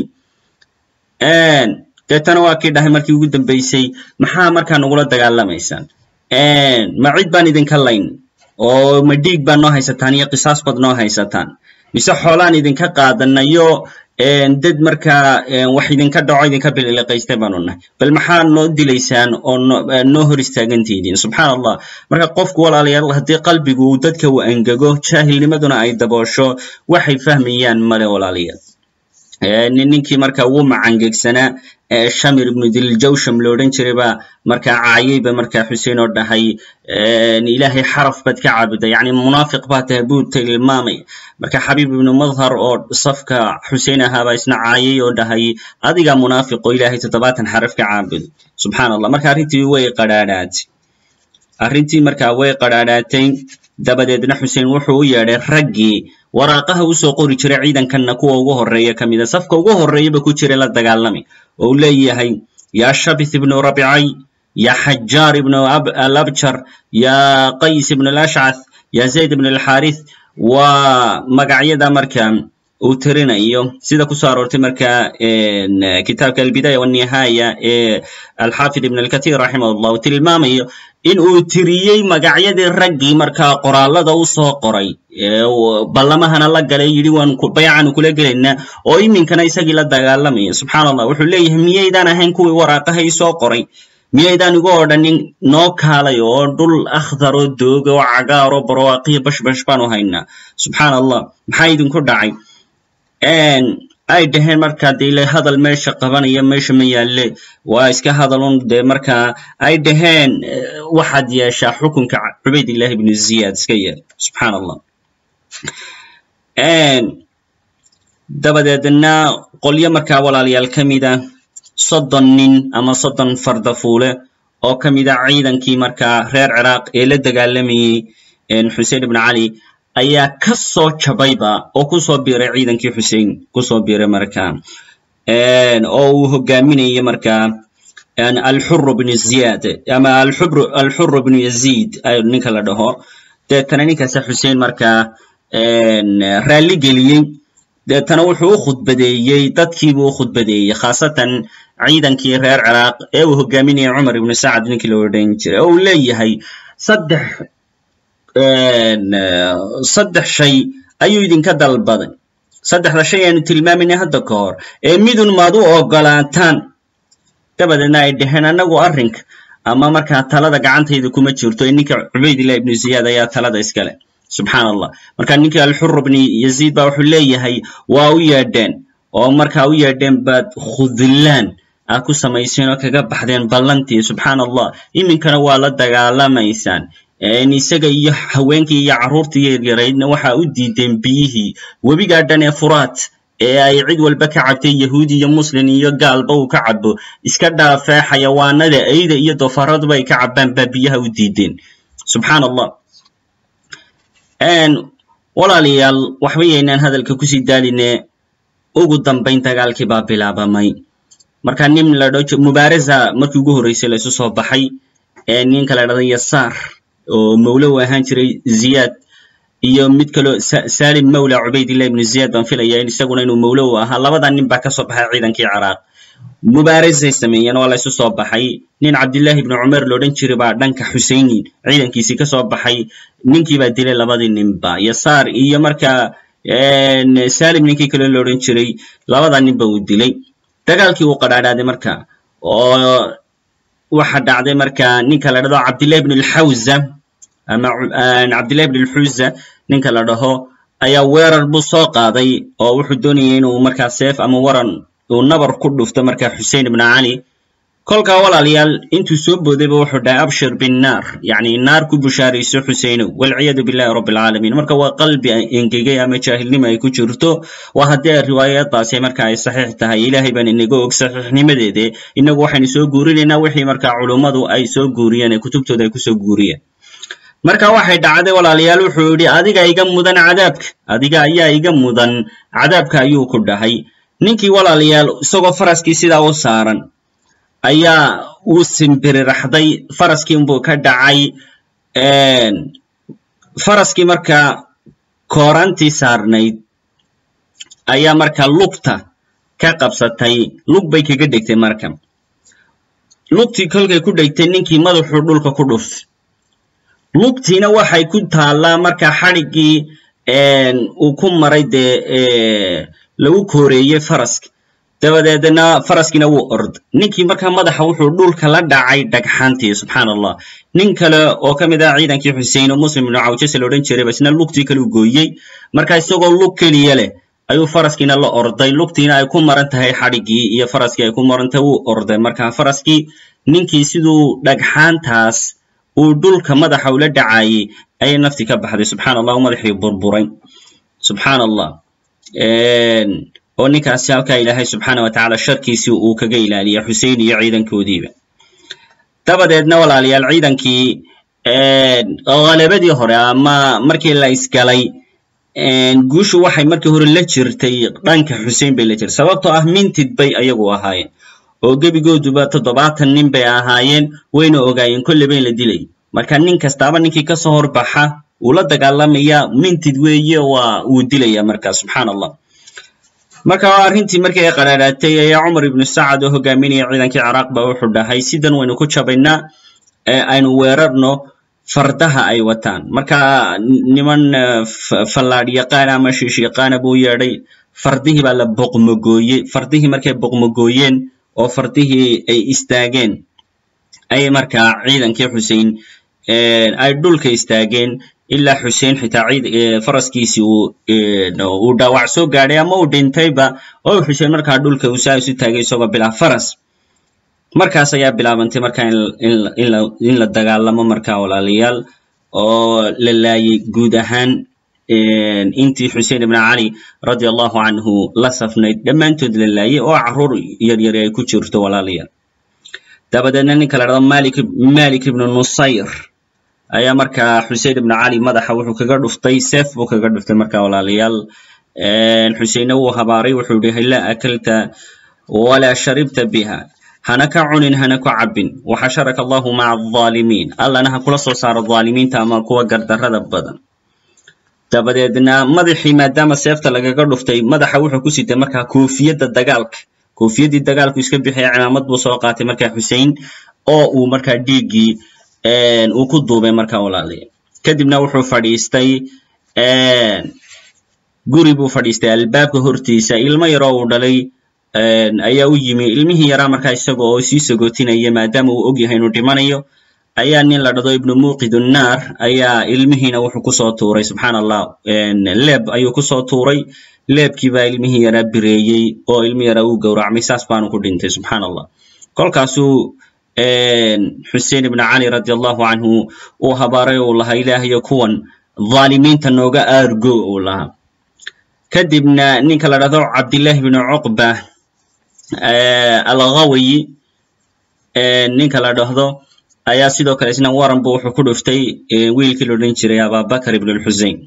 deetana waa kii dhahay markii ugu dambaysay maxaa markaa nagula dagaalamaysaan ma cid baan idinka layn oo ma dhiig baa noo haysataan iyo qisaas baad noo haysataan mise xoolaan idinka qaadanayo dad markaa wax idinka dhaco idinka biliqaystay baanu nahay bal maxaa noo dilaysaan oo noo hor istaagantihiin subxaan allah marka qofku walaalayaal haddii qalbigu uu dadka u angego jaahilnimaduna ay daboosho waxay fahmayaan male walaalayaal ninkii marka wuu macangegsanaa shamir ibnu diljawsham lo odhan jiray baa markaa caayayba markaa xuseen oo dhahay ilaahay xaraf baad ka caabuda yacni munaafiq baa tahay buu tilmaamay marka xabiib ibnu madhar oo safka xuseen ahaabaa isna caayay oo dhahay adigaa munaafiq oo ilaahay toddobaatan xaraf ka caabudo subxaan allah marka arrintii way qadhaadhaatay arrintii markaa way qadhaadhaatay dabadeedna xuseen wuxuu u yeedhay raggii waraaqaha usoo qori jiray ciidankanna kuwa ugu horreeya ka mida safka ugu horreeyaba ku jiray la dagaalami oo uu leeyahay yaa shabith ibnu rabicay ya xajaar ibnu alabjar ya qays ibnu alashcath ya zayd ibnu alxaarith waa magacyada marka uu tirinayo sida kusoo aroortay marka kitaabka albidaya wanihaaya ee alxaafid ibn alkathir raximah llah uu tilmaamayo in uu tiriyey magacyadii raggii markaa qoraallada u soo qoray ballamahana la galay yidhi waan baycaanu kula gelaynaa oo iminkana isagii la dagaalamaya subxaan allah wuxuu leeyahay miyaydaan ahayn kuwii waraaqaha ii soo qoray miyaydaan igu odhanin noo kaalay oo dhul akhdaro dooga oo cagaaro barowaaqiyo bashbash baanu haynaa subxaan allah maxaa idinku dhacay ay dhaheen markaa de ile hadal meesha qabanaya meesha ma yaalle waa iska hadalun dee markaa ay dhaheen waxaad yeeshaa xukunka cubaydillahi ibnu ziyaad iska yeel subxaan allah dabadeedna qolyo markaa walaalayaal ka mida soddon nin ama soddon fardafuule oo ka mida ciidankii markaa reer ciraaq ee la dagaalamayey xuseen ibnu cali ayaa ka soo jabayba oo kusoo biiray ciidankii xusein kusoo biiray marka oo uu hogaaminayay marka alxuru bnu ziyad ama alxuru bnu yazid ninka la dhaho deetana ninkaasa xusein markaa raalli geliyey deetana wuxuu u khudbadeeyey dadkiibuu u khudbadeeyey khaasatan ciidankii reer ciraaq ee uu hogaaminayay cumar ibnu sacad ninkii la odhan jiray oo uu leeyahay saddex saddex shay ayuu idinka dalbaday saddexda shay aanu tilmaamayna hadda ka hor ee midun maad u ogolaataan dabadeedna ay dhaheen annagu arrinka ama markaa talada gacantayda kuma jirto ee ninka cubaydillah ibnu ziyaad ayaa talada iskale subxaan allah marka ninkii alxur bni yaziid ba wuxuu leeyahay waa u yeedheen oo markaa u yeedheen baad khudlaan aa ku samayseen oo kaga baxdeen ballantii subxaan allah iminkana waa la dagaalamaysaan isaga iyo haweenkii iyo carruurtii yaryaraydna waxaa u diideen biyihii webigaa dhan ee furaat ee ay cid walba ka cabtay yahuudi iyo muslin iyo gaalba uu ka cabo iska dhaafee xayawaanada eyda iyo dofaraduba ay ka cabaan baa biyaha u diideen subxaan allah walaalayaal waxba yaynaan hadalka kusii daaline ugu dambayn dagaalkii baa bilaabamay marka nin la dho mubaarasa markii ugu horreysay la isu soo baxay ee ninka la dhahda yasaar oo mawlo u ahaan jiray ziyaad iyo mid kaloo salim mawla cubaydillah ibnu ziyaad baan filaya isaguna inuu mawlo u ahaa labada nin baa ka soo baxay ciidankii ciraaq mubaarasay sameeyeen waa la isu soo baxay nin cabdillahi ibnu cumer loodhan jiray baa dhanka xuseynin ciidankiisii ka soo baxay ninkii baa dilay labadii ninba yasaar iyo markaa salim ninkii kale loodhan jiray labada ninba uu dilay dagaalkii uu qadhaadhaaday marka oo waxa dhacday marka ninka la dhahdo cabdillahi ibn alxawza ama cabdillahi ibn alxuza ninka la dhaho ayaa weerar buu soo qaaday oo wuxuu doonayay inuu markaa seef ama waran uu nabar ku dhufto marka xusein ibn cali kolkaa walaalayaal intuu soo boodayba wuxuu dhahay abshir binnaar yacni naar ku bushaarayso xuseynow walciyadu billahi rabbi alcaalamiin marka waa qalbi engegay ama jaahilnimo ay ku jirto waa haddii riwaayadaasi marka ay saxiix tahay ilaahay baan inaga og saxiixnimadeede inagu waxaynu soo guurinaynaa wixii marka culummadu ay soo guuriyeen ee kutubtooda ay kusoo guuriyeen marka waxay dhacday walaalayaal wuxuu yidhi adiga iga mudan cadaabka adiga ayaa iga mudan cadaabka ayuu ku dhahay ninkii walaalayaal isagoo faraskii sidaa u saaran ayaa uu simbirirraxday faraskii unbuu ka dhacay faraskii markaa koorantii saarnayd ayaa markaa lugta ka qabsatay lug bay kaga dhegtay marka lugtii kolkay ku dhegtay ninkii madaxuu dhulka ku dhuftay lugtiina waxay ku taallaa marka xadhiggii uu ku maray dee lagu kooreeyey faraska dabadeedna faraskiina wuu orday ninkii markaa madaxa wuxuu dhulka la dhacay dhagxaantii subxaan allah nin kale oo ka mid ah ciidankii xusein oo muslim ibnu cawjase la odhan jiray ba isna lugtii kale u gooyey marka isagoo lug keliya leh ayuu faraskiina la orday lugtiina ay ku maran tahay xadhiggii iyo faraskii ay ku maran tahay wuu orday marka faraskii ninkii siduu dhagxaantaas uu dhulka madaxa ula dhacayey ayay naftii ka baxday subxaan allah u madaxii burburay subxaan allah oo ninkaasi halkaa ilaahay subxaana wa tacaala sharkiisii uu kaga ilaaliya xusein iyo ciidankoodiiba dabadeedna walaalayaal ciidankii halabadii hore ama markii la isgalay guushu waxay markii hore la jirtay dhanka xusein bay la jirtay sababtoo ah mintid bay ayagu ahaayeen oo gebigooduba toddobaatan nin bay ahaayeen wayna ogaayeen kolleyba in la dilay marka nin kastaaba ninkii kasoo horbaxa uu la dagaalamaya mintid weeye waa uu dilaya marka subxaan allah marka arrintii markii ay qaraaraatay ayaa cumar ibnu sacad oo hogaaminaya ciidankii ciraaq ba wuxuu dhahay sidan waynu ku jabaynaa aynu weerarno fardaha ay wataan marka niman fallaadh yaqaana ama shiish yaqaana buu yeedhay fardihii baa la boqmogooyey fardihii markay boqmogooyeen oo fardihii ay istaageen ayay markaa ciidankii xusein ay dhulka istaageen ilaa xusein xitaa faraskiisii uu dhaawac soo gaadhay ama uu dhintayba oo xusein markaa dhulka uu saa isu taagay isagoo bilaa faras markaas ayaa bilaabantay marka in la dagaalamo marka walaalayaal oo la laayay guud ahaan intii xusein ibn cali radi allahu canhu la safnayd dhammaantood la laayay oo carruur yaryari ay ku jirto walaalayaal dabadeedna ninka la dhado malik ibnu nusayr ayaa markaa xusein ibnu cali madaxa wuxuu kaga dhuftay seef buu kaga dhuftay marka walaalayaal xuseinna wuu habaaray wuxuu yihi laa akalta walaa sharibta biha hana ka cunin hana ku cabbin waxasharaka allahu maca alظaalimiin allana ha kula soo saaro dhaalimiinta ama kuwa gardarrada badan dabadeedna madaxii maadaama seefta lagaga dhuftay madaxa wuxuu ku sitay markaa koofiyadda dagaalka koofiyaddii dagaalku iska bixaya cimaamad buu soo qaatay markaa xusein oo uu markaa dhiiggii uu ku duubay markaa walaalaya kadibna wuxuu fadhiistay guri buu fadhiistay albaabka hortiisa ilmo yaroo uu dhalay ayaa u yimi ilmihii yaraa markaa isaga oo sii sagootinaya maadaama uu og yahay inuu dhimanayo ayaa nin la dhado ibnu muqid unnaar ayaa ilmihiina wuxuu kusoo tuuray subxaan allah leeb ayuu kusoo tuuray leebkii baa ilmihii yaraa bireeyey oo ilmi yaraa uu gowracmay saas baanu ku dhintay subxaan allah kolkaasuu xusein ibn cali radi allahu canhu uu habaaray uu lahaa ilaahayo kuwan dhaalimiinta nooga aargo uu lahaa kadibna ninka la dhahdo cabdillahi bnu cuqba alghawiyi ninka la dhahdo ayaa sidoo kale isna waran bu wuxuu ku dhuftay wiilkii la odhan jiray ababakar ibn lxusein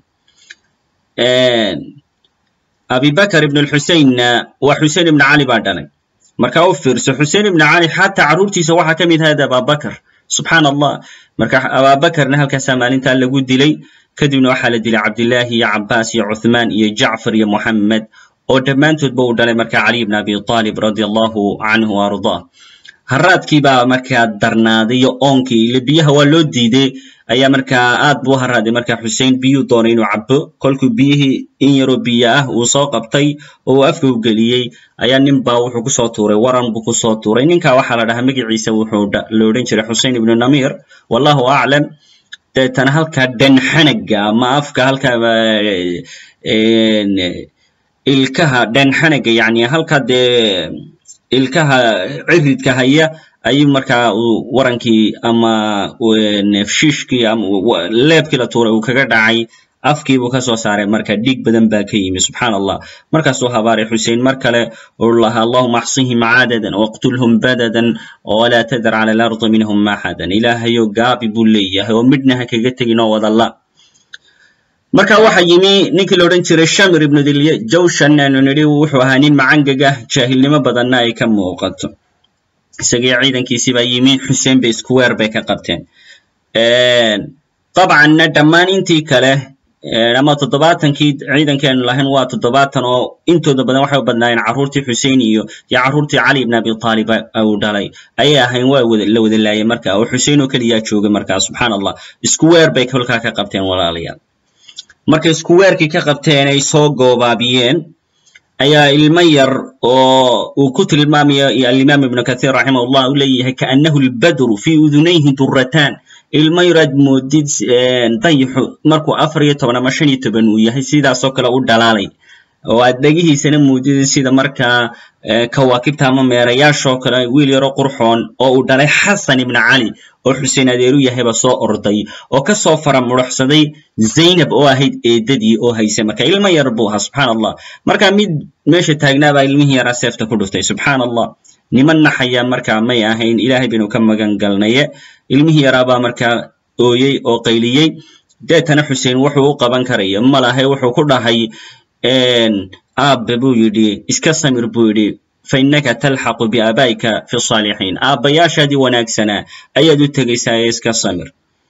abibakar ibn lxuseinna waa xusein ibn cali baa dhalay marka u fiirso xusein ibn cali xataa carruurtiisa waxaa ka mid ahayd ababakar subxaan allah marka ababakarna halkaasaa maalintaa lagu dilay kadibna waxaa la dilay cabdillahi iyo cabaas iyo cuthmaan iyo jacfar iyo moxamed oo dhammaantoodba uu dhalay marka cali ibn abi talib radi allahu canhu ardaa haraadkii baa markaa darnaaday iyo oonkii ile biyaha waa loo diiday ayaa markaa aad buu u haraaday marka xusein biyuu doonay inuu cabo kolkuu biyihii in yaroo biyo ah uu soo qabtay oo uu afka u geliyey ayaa nin baa wuxuu kusoo tuuray waran buu kusoo tuuray ninka waxaa la dhahaa magaciisa wuxuu la odhan jiray xusein ibnu namir wallahu aclam deetana halkaa dhanxanaga ama afka halkaa ilkaha dhanxanaga yani halkaa dee ilkaha ciridka haya ayuu markaa warankii ama shiishkii ama leebkii la tuuray uu kaga dhacay afkii buu kasoo saaray marka dhiig badan baa ka yimi subxaan allah markaasuu habaaray xusein mar kale uu lahaa allahuma axsihim cadadan waqtulhum badadan walaa tadar cala alardi minhum axadan ilaahayo gaabi buu leeyahay oo midhna ha kaga tegin oo wadalla marka waxa yimi ninkii la odhan jiray shamir ibnu diljawshan aanu nidhi wuxuu ahaa nin macangagah jaahilnimo badanna ay ka muuqato isagii ciidankiisii baa yimi xuseen bay iskuweer bay ka qabteen dabcanna dhammaan intii kale ama toddobaatankii ciidankeenu lahayn waa toddobaatan oo intooda badan waxay u badnaayeen carruurtii xusein iyo iyo carruurtii cali ibn abi taalib uu dhalay ayay ahayn waa la wada laayay marka oo xusein oo keliyaa joogay markaa subxaan allah iskuweer bay kolkaa ka qabteen walaalayaal markay iskuweerkii ka qabteen ay soo goobaabiyeen ayaa ilmo yar oo uu ku tilmaamayo alimaam ibnu kahiir raximah ullah u leeyahay kaannahu lbadru fii udunayhi duratan ilmo yaraad moodid dayixu markuu afar iyo toban ama shan iyo toban uu yahay sidaasoo kale u dhalaalay oo aad dhegihiisana moodid sida markaa kawaakibta ama meerayaashoo kale wiil yaroo qurxoon oo uu dhalay xasan ibna cali oo xuseen adeeru yahayba soo orday oo kasoo fara muruxsaday zaynab oo ahayd eedadii oo haysay marka ilmo yar buu ahaa subxaan allah marka mid meesha taagnaabaa ilmihii yaraa seefta ku dhuftay subxaan allah niman naxaya marka may ahayn ilaahay baynu ka magan galnaye ilmihii yaraabaa markaa ooyey oo qayliyey deetana xuseen wuxuu u qaban karaya malahay wuxuu ku dhahay aabe buu yidhi iska samir buu yidhi fainaka talxaqu biaabaa'ika fi saalixiin aabbayaashaadii wanaagsanaa ayaad u tegaysaa ee iska samir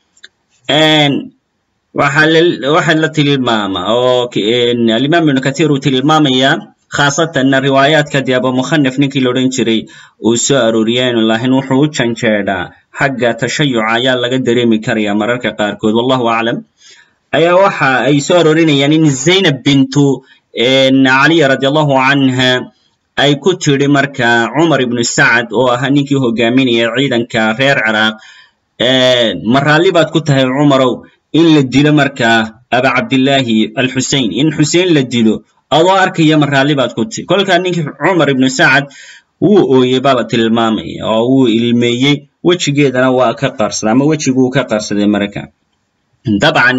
waxaa la tilmaama oo alimaam ibnu kahiir uu tilmaamayaa khaasatanna riwaayaadka dee abumukhanaf ninkii la odhan jiray uu soo arooriyeenu lahayn wuxuu u janjeedhaa xagga tashayuca ayaa laga dareemi karaya mararka qaarkood wallahu aclam ayaa waxa ay soo aroorinayaan in zaynab bintu caliya radi allahu canha ay ku tidhi marka cumar ibnu sacad oo ahaa ninkii hogaaminaya ciidanka reer ciraaq ma raalli baad ku tahay cumarow in la dilo markaa aba cabdillaahi alxusein in xusein la dilo adoo arkaya ma raalli baad ku ti kolkaa ninkii cumar ibnu sacad wuu ooyey baa la tilmaamaya oo wuu ilmeeyey wejigeedana waa ka qarsaday ama wejiguu ka qarsaday marka dabcan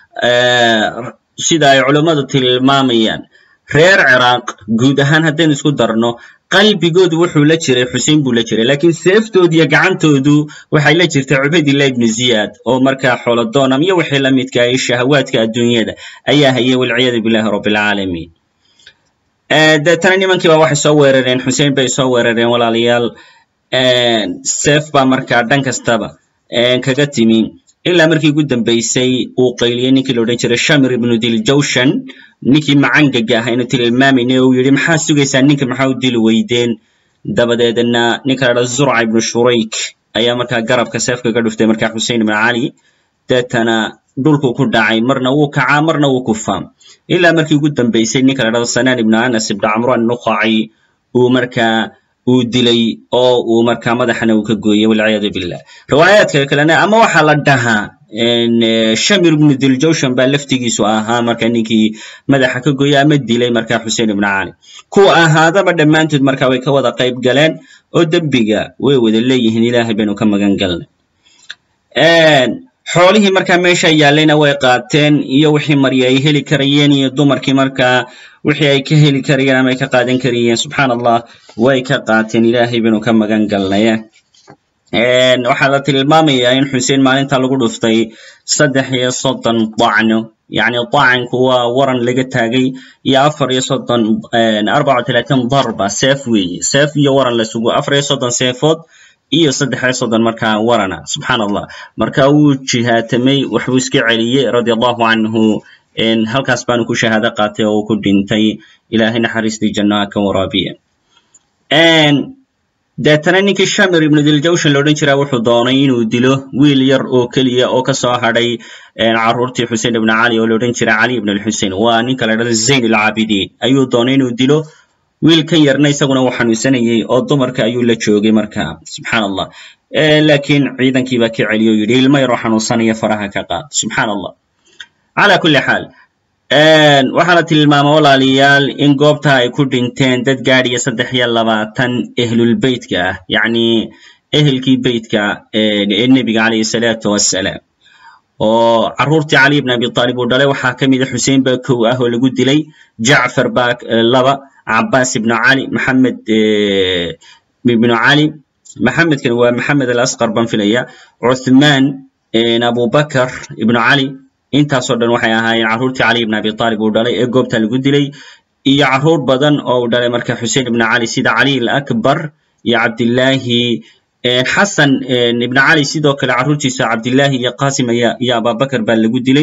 sida ay culummadu tilmaamayaan reer ciraaq guud ahaan haddaynu isku darno qalbigoodu wuxuu la jiray xusein buu la jiray lakiin seeftoodiiyo gacantoodu waxay la jirtay cubaydillah ibnu ziyaad oo markaa xoolodoonam iyo wixii la midka ay shahawaadka adduunyada ayaa hayay walciyadu billahi rabbilcaalamiin deetana nimankiiba waxay soo weerareen xusein bay soo weerareen walaalayaal seef baa markaa dhan kastaba kaga timi ilaa markii ugu dambaysay uu qayliyey ninkii la odhan jiray shamir ibnu diljawshan ninkii macangaga ah aynu tilmaamayna uu yidhi maxaa sugaysaa ninka maxaa u dili weydeen dabadeedna ninka la dhahdo zurca ibnu shurayk ayaa markaa garabka seefka ka dhuftay markaa xusein ibnu cali deetana dhulku ku dhacay marna wuu kacaa marna wuu kufaa ilaa markii ugu dambaysay ninka la dhahdo sanaan ibnu anas ibnu camran nuqaci uu markaa uu dilay oo uu markaa madaxana uu ka gooyey walciyaadu billah riwaayaadka kalena ama waxaa la dhahaa shamir ibnu diljawshan baa laftigiisu ahaa marka ninkii madaxa ka gooyey ama dilay markaa xusein ibnu cali kuwa ahaadaba dhammaantood markaa way ka wada qayb galeen oo dembiga way wada leeyihiin ilaahay baynu ka magan galnay xoolihii markaa meesha yaallayna way qaateen iyo wixii marya ay heli karayeen iyo dumarkii markaa wixii ay ka heli karayeen ama ay ka qaadan karayeen subxaan allah way ka qaateen ilaahay baynu ka magan galnay waxaa la tilmaamayaa in xuseen maalinta lagu dhuftay saddex iyo soddon dacno yacni dacanku waa waran laga taagay iyo afar iyo soddon arbaca talaatan darba seef weeye seef iyo waran la sugo afar iyo soddon seefood iyo saddex iyo soddon markaa warana subxaan allah marka wuu jihaatamay waxbuu iska celiyey radia allahu canhu halkaas baanu ku shahaado qaatay oo uu ku dhintay ilaahay naxariistii jannaha ka waraabiya deetana ninkii shamir ibnu diljawshan la odhan jiraa wuxuu doonay inuu dilo wiil yar oo keliya oo kasoo hadhay carruurtii xusein ibnu cali oo la odhan jira cali ibn alxusein waa ninka la dhahdo zayn alcaabidiin ayuu doonay inuu dilo wiil kan yarna isaguna uu xanuunsanayey oo dumarka ayuu la joogay marka subxaan allah laakiin ciidankii baa ka celiyo o yidhi ilmo yaroo xanuunsanaya faraha ka qaad subxaan allah cala kulli xaal waxaa la tilmaama walaalayaal in goobta ay ku dhinteen dad gaadhiya saddex iyo labaatan ehlulbeytka ah yacni ehelkii beytka ee nebiga calayhi salaatu wassalaam oo carruurtii cali ibn abi taalib uu dhalay waxaa ka mida xuseen baa kow ah oo lagu dilay jacfar baa laba cabaas ibnu cali maxamed ibnu cali maxamedkan waa maxamed alasqar baan filaya cuthmaan abubakar ibnu cali intaasoo dhan waxay ahaayeen carruurtii cali ibn abi taalib uu dhalay ee goobta lagu dilay iyo carruur badan oo uu dhalay marka xusein ibnu cali sida cali alakbar iyo cabdillaahi xasan ibnu cali sidoo kale carruurtiisa cabdillaahi iyo qasim iyo ababakar baa lagu dilay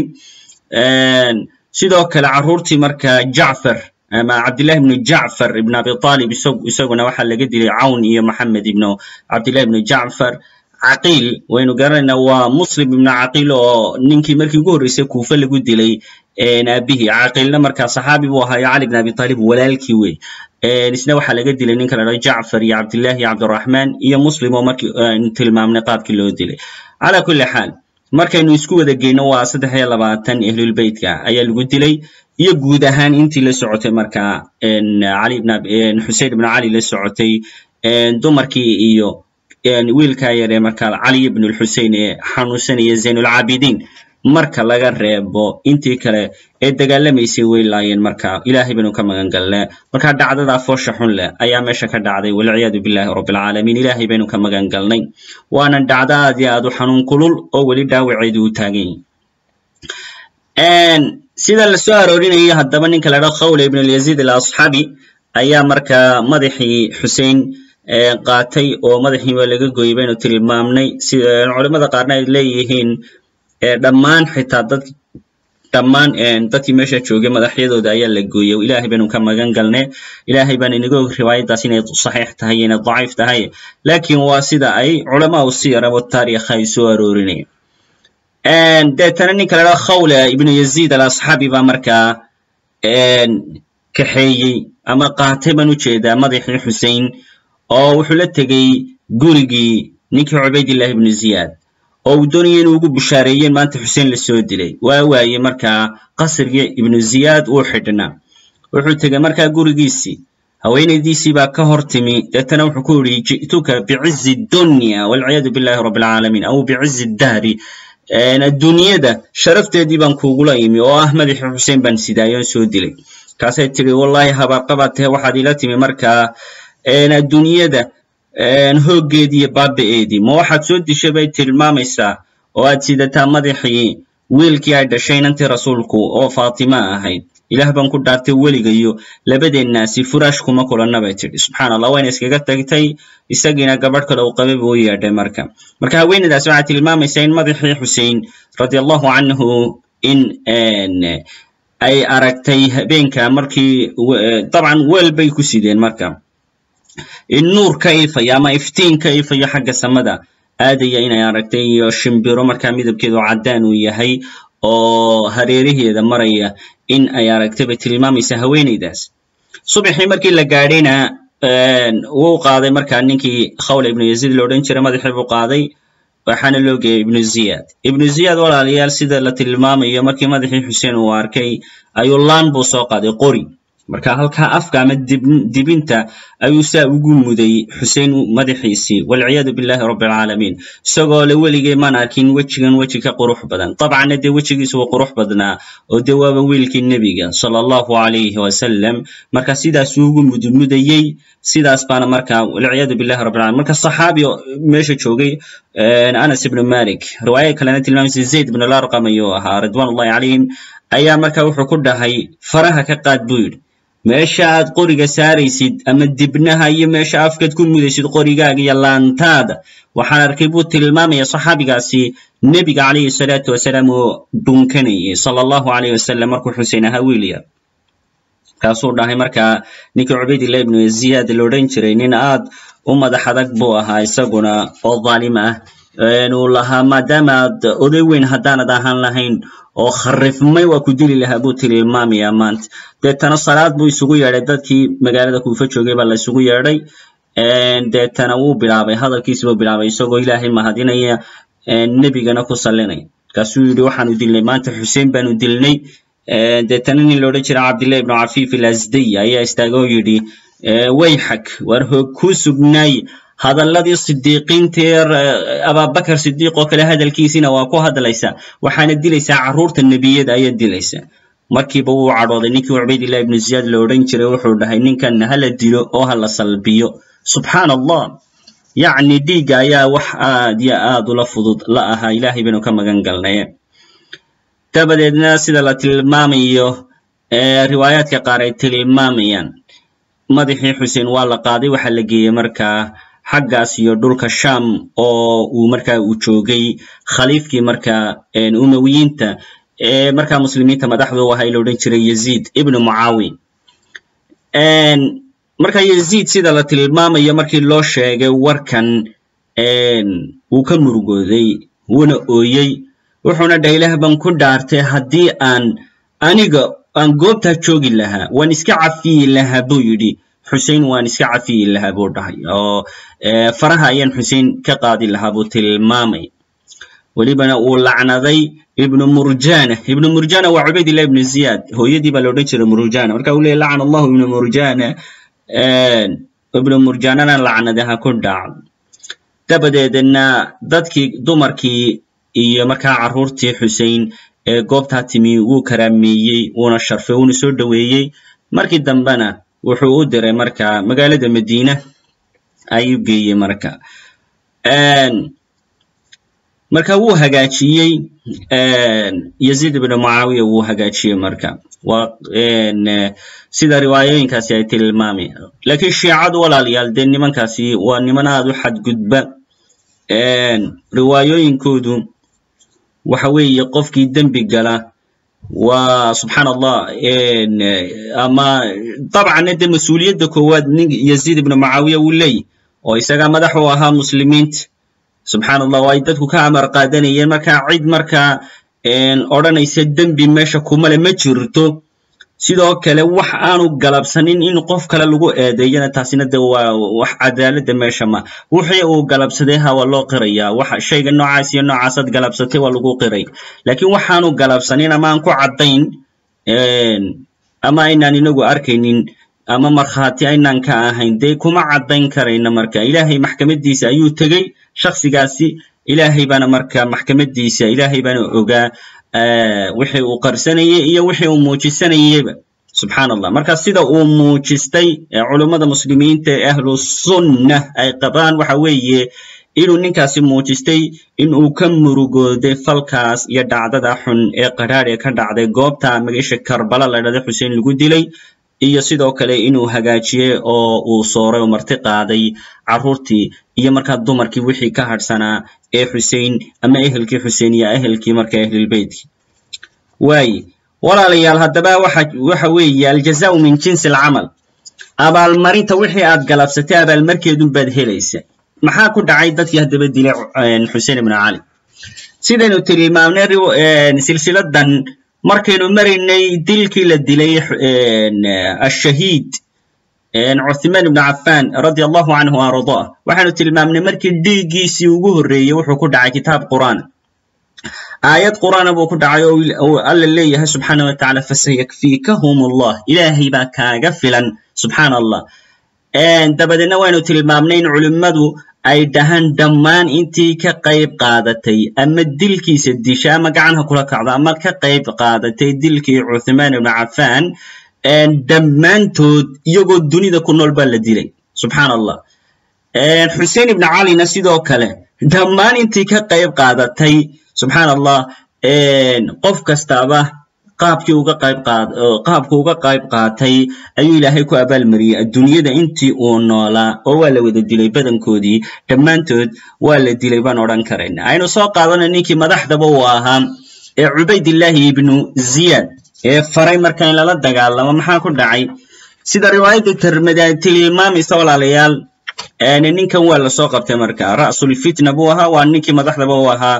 sidoo kale carruurtii marka jacfar ama cabdillahi ibnu jacfar ibn abi taalib isaguna waxaa laga dilay cawn iyo maxamed ibnu cabdillahi ibnu jacfar caqiil waynu garanaynaa waa muslim ibnu caqiil oo ninkii markii ugu horreysay kuufe lagu dilay aabihii caqiilna markaa saxaabi buu ahaayo cali ibn abi taalib walaalkii wey isna waxaa laga dilay ninka la dhao jacfar iyo cabdillahi iyo cabdiraxmaan iyo muslim oo markii aynu tilmaamnay qaabkii loo dilay cala kulli xaal markaynu isku wada geyno waa saddex iyo labaatan ehlulbeytka ayaa lagu dilay iyo guud ahaan intii la socotay markaa cali ibn xusein ibnu cali la socotay dumarkii iyo wiilkaa yaree markaa cali ibn lxusein ee xanuunsanaya zaynulcaabidiin marka laga reebo intii kale ee dagaalamaysay way laayeen marka ilaahay baynu ka magan galne marka dhacdadaa foosha xun leh ayaa meesha ka dhacday walciyaadu billahi rabbilcaalamiin ilaahay baynu ka magan galnay waana dhacdo aad iyo aad u xanuun kulul oo weli dhaawaceedu u taagan yahi sida la soo aroorinayay haddaba ninka la dhao khawla ibn alyaziid alasxaabi ayaa markaa madaxii xusein qaatay oo madaxii waa laga gooyey baynu tilmaamnay si culimada qaarna ay leeyihiin dhammaan xitaa dad dhammaan dadkii meesha joogay madaxyadooda ayaa la gooyey ilaahay baynu ka magan galne ilaahay baan inaga og riwaayaddaas inay saxiix tahay inay daciif tahay laakiin waa sida ay culamaa u siyara wataariikh ay soo aroorinayaan deetana ninka la dhaha khawla ibnu yaziid alasxaabi baa markaa kaxeeyey ama qaatay baan u jeedaa madaxii xusein oo wuxuu la tegey gurigii ninkii cubaydillahi ibnu ziyaad oo uu doonaya inuu ugu bushaareeyeen maanta xuseen la soo dilay waa waaye markaa qasrigii ibnu ziyaad uu xidhnaa wuxuu tegey markaa gurigiisii haweenaydiisii baa ka hor timi deetana wuxuu ku yidhi ji'tuka bicizi dunya walciyaadu billahi rabbi alcaalamiin aw bicizi dahri adduunyada sharafteedii baan kuugula imi oo ah madaxii xuseen baan sidaayoon soo dilay kaasay tiri wallahi habaarqabaad tahe waxaad ila timi markaa adduunyada hooggeedii iyo baaba'eedii ma waxaad soo dishay bay tilmaamaysaa oo aad sidataa madaxii wiilkii ay dhashay inantii rasuulku oo faatima ahayd ilaah baan ku dhaartay weligayo labadeennaasi furaash kuma kulanna bay tidhi subxaan allah wayna iskaga tagtay isagiina gabadh kale uu qabay buu u yeedhay marka marka haweeneydaasi waxay tilmaamaysaa in madaxii xusein radi allahu canhu in ay aragtay habeenka markii dabcan weel bay ku sideen marka in nuur ka ifayo ama iftiin ka ifayo xagga samada aadaya inay aragtay iyo shimbiro markaa midabkeedu caddaan uu yahay oo hareeraheeda maraya in ay aragtay bay tilmaamaysaa haweeneydaas subaxii markii la gaadhayna wuu qaaday markaa ninkii khawla ibnu yaziid la odhan jiray madaxii buu qaaday waxaana loo geeyay ibnu ziyad ibnu ziyad walaalayaal sida la tilmaamayo markii madaxii xuseen uu arkay ayuu laan buu soo qaaday qori marka halkaa afka ama dibinta ayuu saa ugu muday xusein madaxiisii walciyaadu billahi rabbi alcaalamiin isagoo le weligay maan arkin wejigan weji ka qurux badan dabcanna dee wejigiisu waa qurux badnaa oo dee waaba wiilkii nebiga sala allahu calayhi wasalam marka sidaasuu ugu mudmudayey sidaas baana marka walciyaadu billahi rabbi alalamin marka saxaabi meesha joogay anas ibnu malik riwaaya kalena tilmaamaysa zayd ibn larqam ayuu ahaa ridwan ullahi calayhim ayaa marka wuxuu ku dhahay faraha ka qaad buu yidhi meesha aad qoriga saaraysid ama dibnaha iyo meesha afkaad ku mudaysid qorigaaga iyo laantaada waxaan arkay buu tilmaamaya saxaabigaasi nebiga calayhi salaatu wasalaam oo dhunkanayay sala allahu calayh wasalam markuu xusein ahaa wiilya kaasuu dhahay markaa ninkii cubaydillah ibnu ziyaad la odhan jiray nin aad u madax adag buu ahaa isaguna oo dhaalim ah uu lahaa maadaama aad oday weyn haddaanad ahaan lahayn oo kharifmay waa ku dili lahaa buu tilmaamaya maanta deetana salaad buu isugu yeedhay dadkii magaalada kuufa joogay baa la isugu yeedhay deetana wuu bilaabay hadalkiisi buu bilaabay isagoo ilaahay mahadinaya nebigana ku sallinay markaasuu yidhi waxaanu dilnay maanta xuseen baanu dilnay deetana nin la odhan jira cabdillahi ibnu cafiif ilasdiy ayaa istaaga oo yidhi wayxak war hoog kuu sugnaay hadalladii sidiiqiinteer ababakar sidiiq oo kale hadalkiisiina waa ku hadlaysa waxaana dilaysaa carruurta nebiyada ayaa dilaysa markiiba wuu cadhooday ninkii cubaydillah ibnu ziyaad la odhan jiray wuxuu dhahay ninkan hala dilo oo hala salbiyo subxaan allah yacni dhiigga ayaa wax aad yo aad ula fudud la ahaa ilaahay baynu ka magan galnaye dabadeedna sida la tilmaamayo riwaayaadka qaar ay tilmaamayaan madaxii xuseen waa la qaaday waxaa la geeyey markaa xaggaas iyo dhulka sham oo uu markaa uu joogay khaliifkii markaa umawiyiinta ee markaa muslimiinta madaxdu ahaa la odhan jiray yaziid ibnu mucaawi marka yaziid sida la tilmaamayo markii loo sheegay warkan wuu ka murugooday wuuna ooyey wuxuuna dhahay ilaah baan ku dhaartay haddii aan aniga aan goobtaa joogi lahaa waan iska cafiyi lahaa buu yidhi xusein waan iska cafiyi lahaa buu dhahay oo faraha ayaan xusein ka qaadi lahaa buu tilmaamay welibana uu lacnaday ibnu murjana ibnu murjana waa cubaydillah ibnu ziyad hooyadii baa la odhan jiray murjana marka uu leeyay lacana allahu ibnu murjana ibnu murjanana lacnade ha ku dhacdo dabadeedna dadkii dumarkii iyo markaa carruurtii xusein ee goobtaa timi wuu karaameeyey wuuna sharfay wuuna soo dhoweeyey markii dambena wuxuu u diray marka magaalada madiina ayuu geeyey marka marka wuu hagaajiyey yaziid ibnu mucaawiya wuu hagaajiyey marka sida riwaayooyinkaasi ay tilmaamayaan lakiin shiicadu walaalayaal dee nimankaasi waa niman aad u xadgudba riwaayooyinkoodu waxa weeye qofkii dembi gala waa subxaan allah ama dabcanna dee mas-uuliyadda koowaad nin yaziid ibnu mucaawiya wuu leeyahy oo isagaa madax u ahaa muslimiinta subxaan allah oo ay dadku ka amar qaadanayeen marka cid markaa odhanaysa dembi meesha kumale ma jirto sidoo kale wax aanu galabsanin in qof kale lagu eedeeyana taasina de waa wax cadaaladda meesha ma wixii uu galabsaday ha waa loo qirayaa wax shayga noocaas iyo noocaasaad galabsatay waa lagu qiray laakiin waxaanu galabsanin ama aan ku caddayn ama aynaan inagu arkaynin ama markhaati aynaan ka ahayn dee kuma caddayn karayna marka ilaahay maxkamadiisa ayuu tegey shaksigaasi ilaahay baana marka maxkamadiisa ilaahay baana ogaa wixii uu qarsanayey iyo wixii uu muujisanayeyba subxaan allah marka sida uu muujistay culummada muslimiinta ee ahlu sunna ay qabaan waxa weeye inuu ninkaasi muujistay in uu ka murugooday falkaas iyo dhacdada xun ee qadhaadh ee ka dhacday goobta magaisha karbala la dhahdo xuseen lagu dilay iyo sidoo kale inuu hagaajiyey oo uu sooray oo marti qaaday carruurtii iyo markaa dumarkii wixii ka hadhsanaa ee xusein ama ehelkii xusein iyo ehelkii marka ahlilbeytkii waaye walaalayaal haddaba waxa waxa weeye aljazaau min jinsi alcamal abaalmarinta wixii aad galabsatay abaalmarkeedun baad helaysa maxaa ku dhacay dadkii haddaba dilay xuseen ibnu cali sidaynu tilmaamnay silsiladan markaynu maraynay dilkii la dilay ashahiid cuthmaan ibnu cafan radia allahu canhu ardaa waxaanu tilmaamnay markii dhiiggiisii ugu horreeyey wuxuu ku dhacay kitaab qur'aan aayad qur'aana buu ku dhacay oo alla leeyahay subxaana wa tacala fasayakfiikahum allah ilaahay baa kaaga filan subxaana allah dabadeedna waynu tilmaamnay in culimmadu ay dhahaan dhammaan intii ka qayb qaadatay ama dilkiisa disha ama gacanha kula kacdo ama ka qayb qaadatay dilkii cuthmaan ibnu cafan dhammaantood iyagoo dunida ku nool baa la dilay subxaan allah xuseen ibnu calina sidoo kale dhammaan intii ka qayb qaadatay subxaan allah qof kastaaba qaabkii uga qayb qaad qaabku uga qayb qaatay ayuu ilaahay ku abaalmariyey adduunyada intii uu noolaa oo waa la wada dilay badankoodii dhammaantood waa la dilay baan odhan karayna aynu soo qaadana ninkii madaxdaba uu ahaa ee cubaydillaahi ibnu ziyad ee faray marka in lala dagaalamo maxaa ku dhacay sida riwaayadda termada tilmaamaysa walaalayaal ninkan waa lasoo qabtay marka ra'sulfitna buu ahaa waa ninkii madaxdaba uu ahaa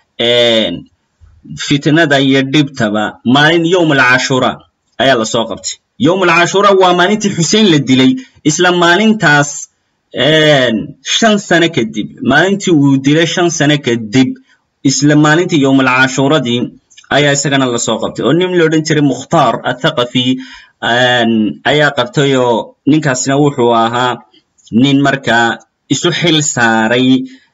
fitnada iyo dhibtaba maalin yowm alcashura ayaa lasoo qabtay yowm alcashura waa maalintii xuseen la dilay isla maalintaas shan sano kadib maalintii uu dilay shan sano kadib isla maalintii yowm alcashuradii ayaa isagana lasoo qabtay oo nin la odhan jiray mukhtaar athaqafi ayaa qabtay oo ninkaasna wuxuu ahaa nin markaa isu xil saaray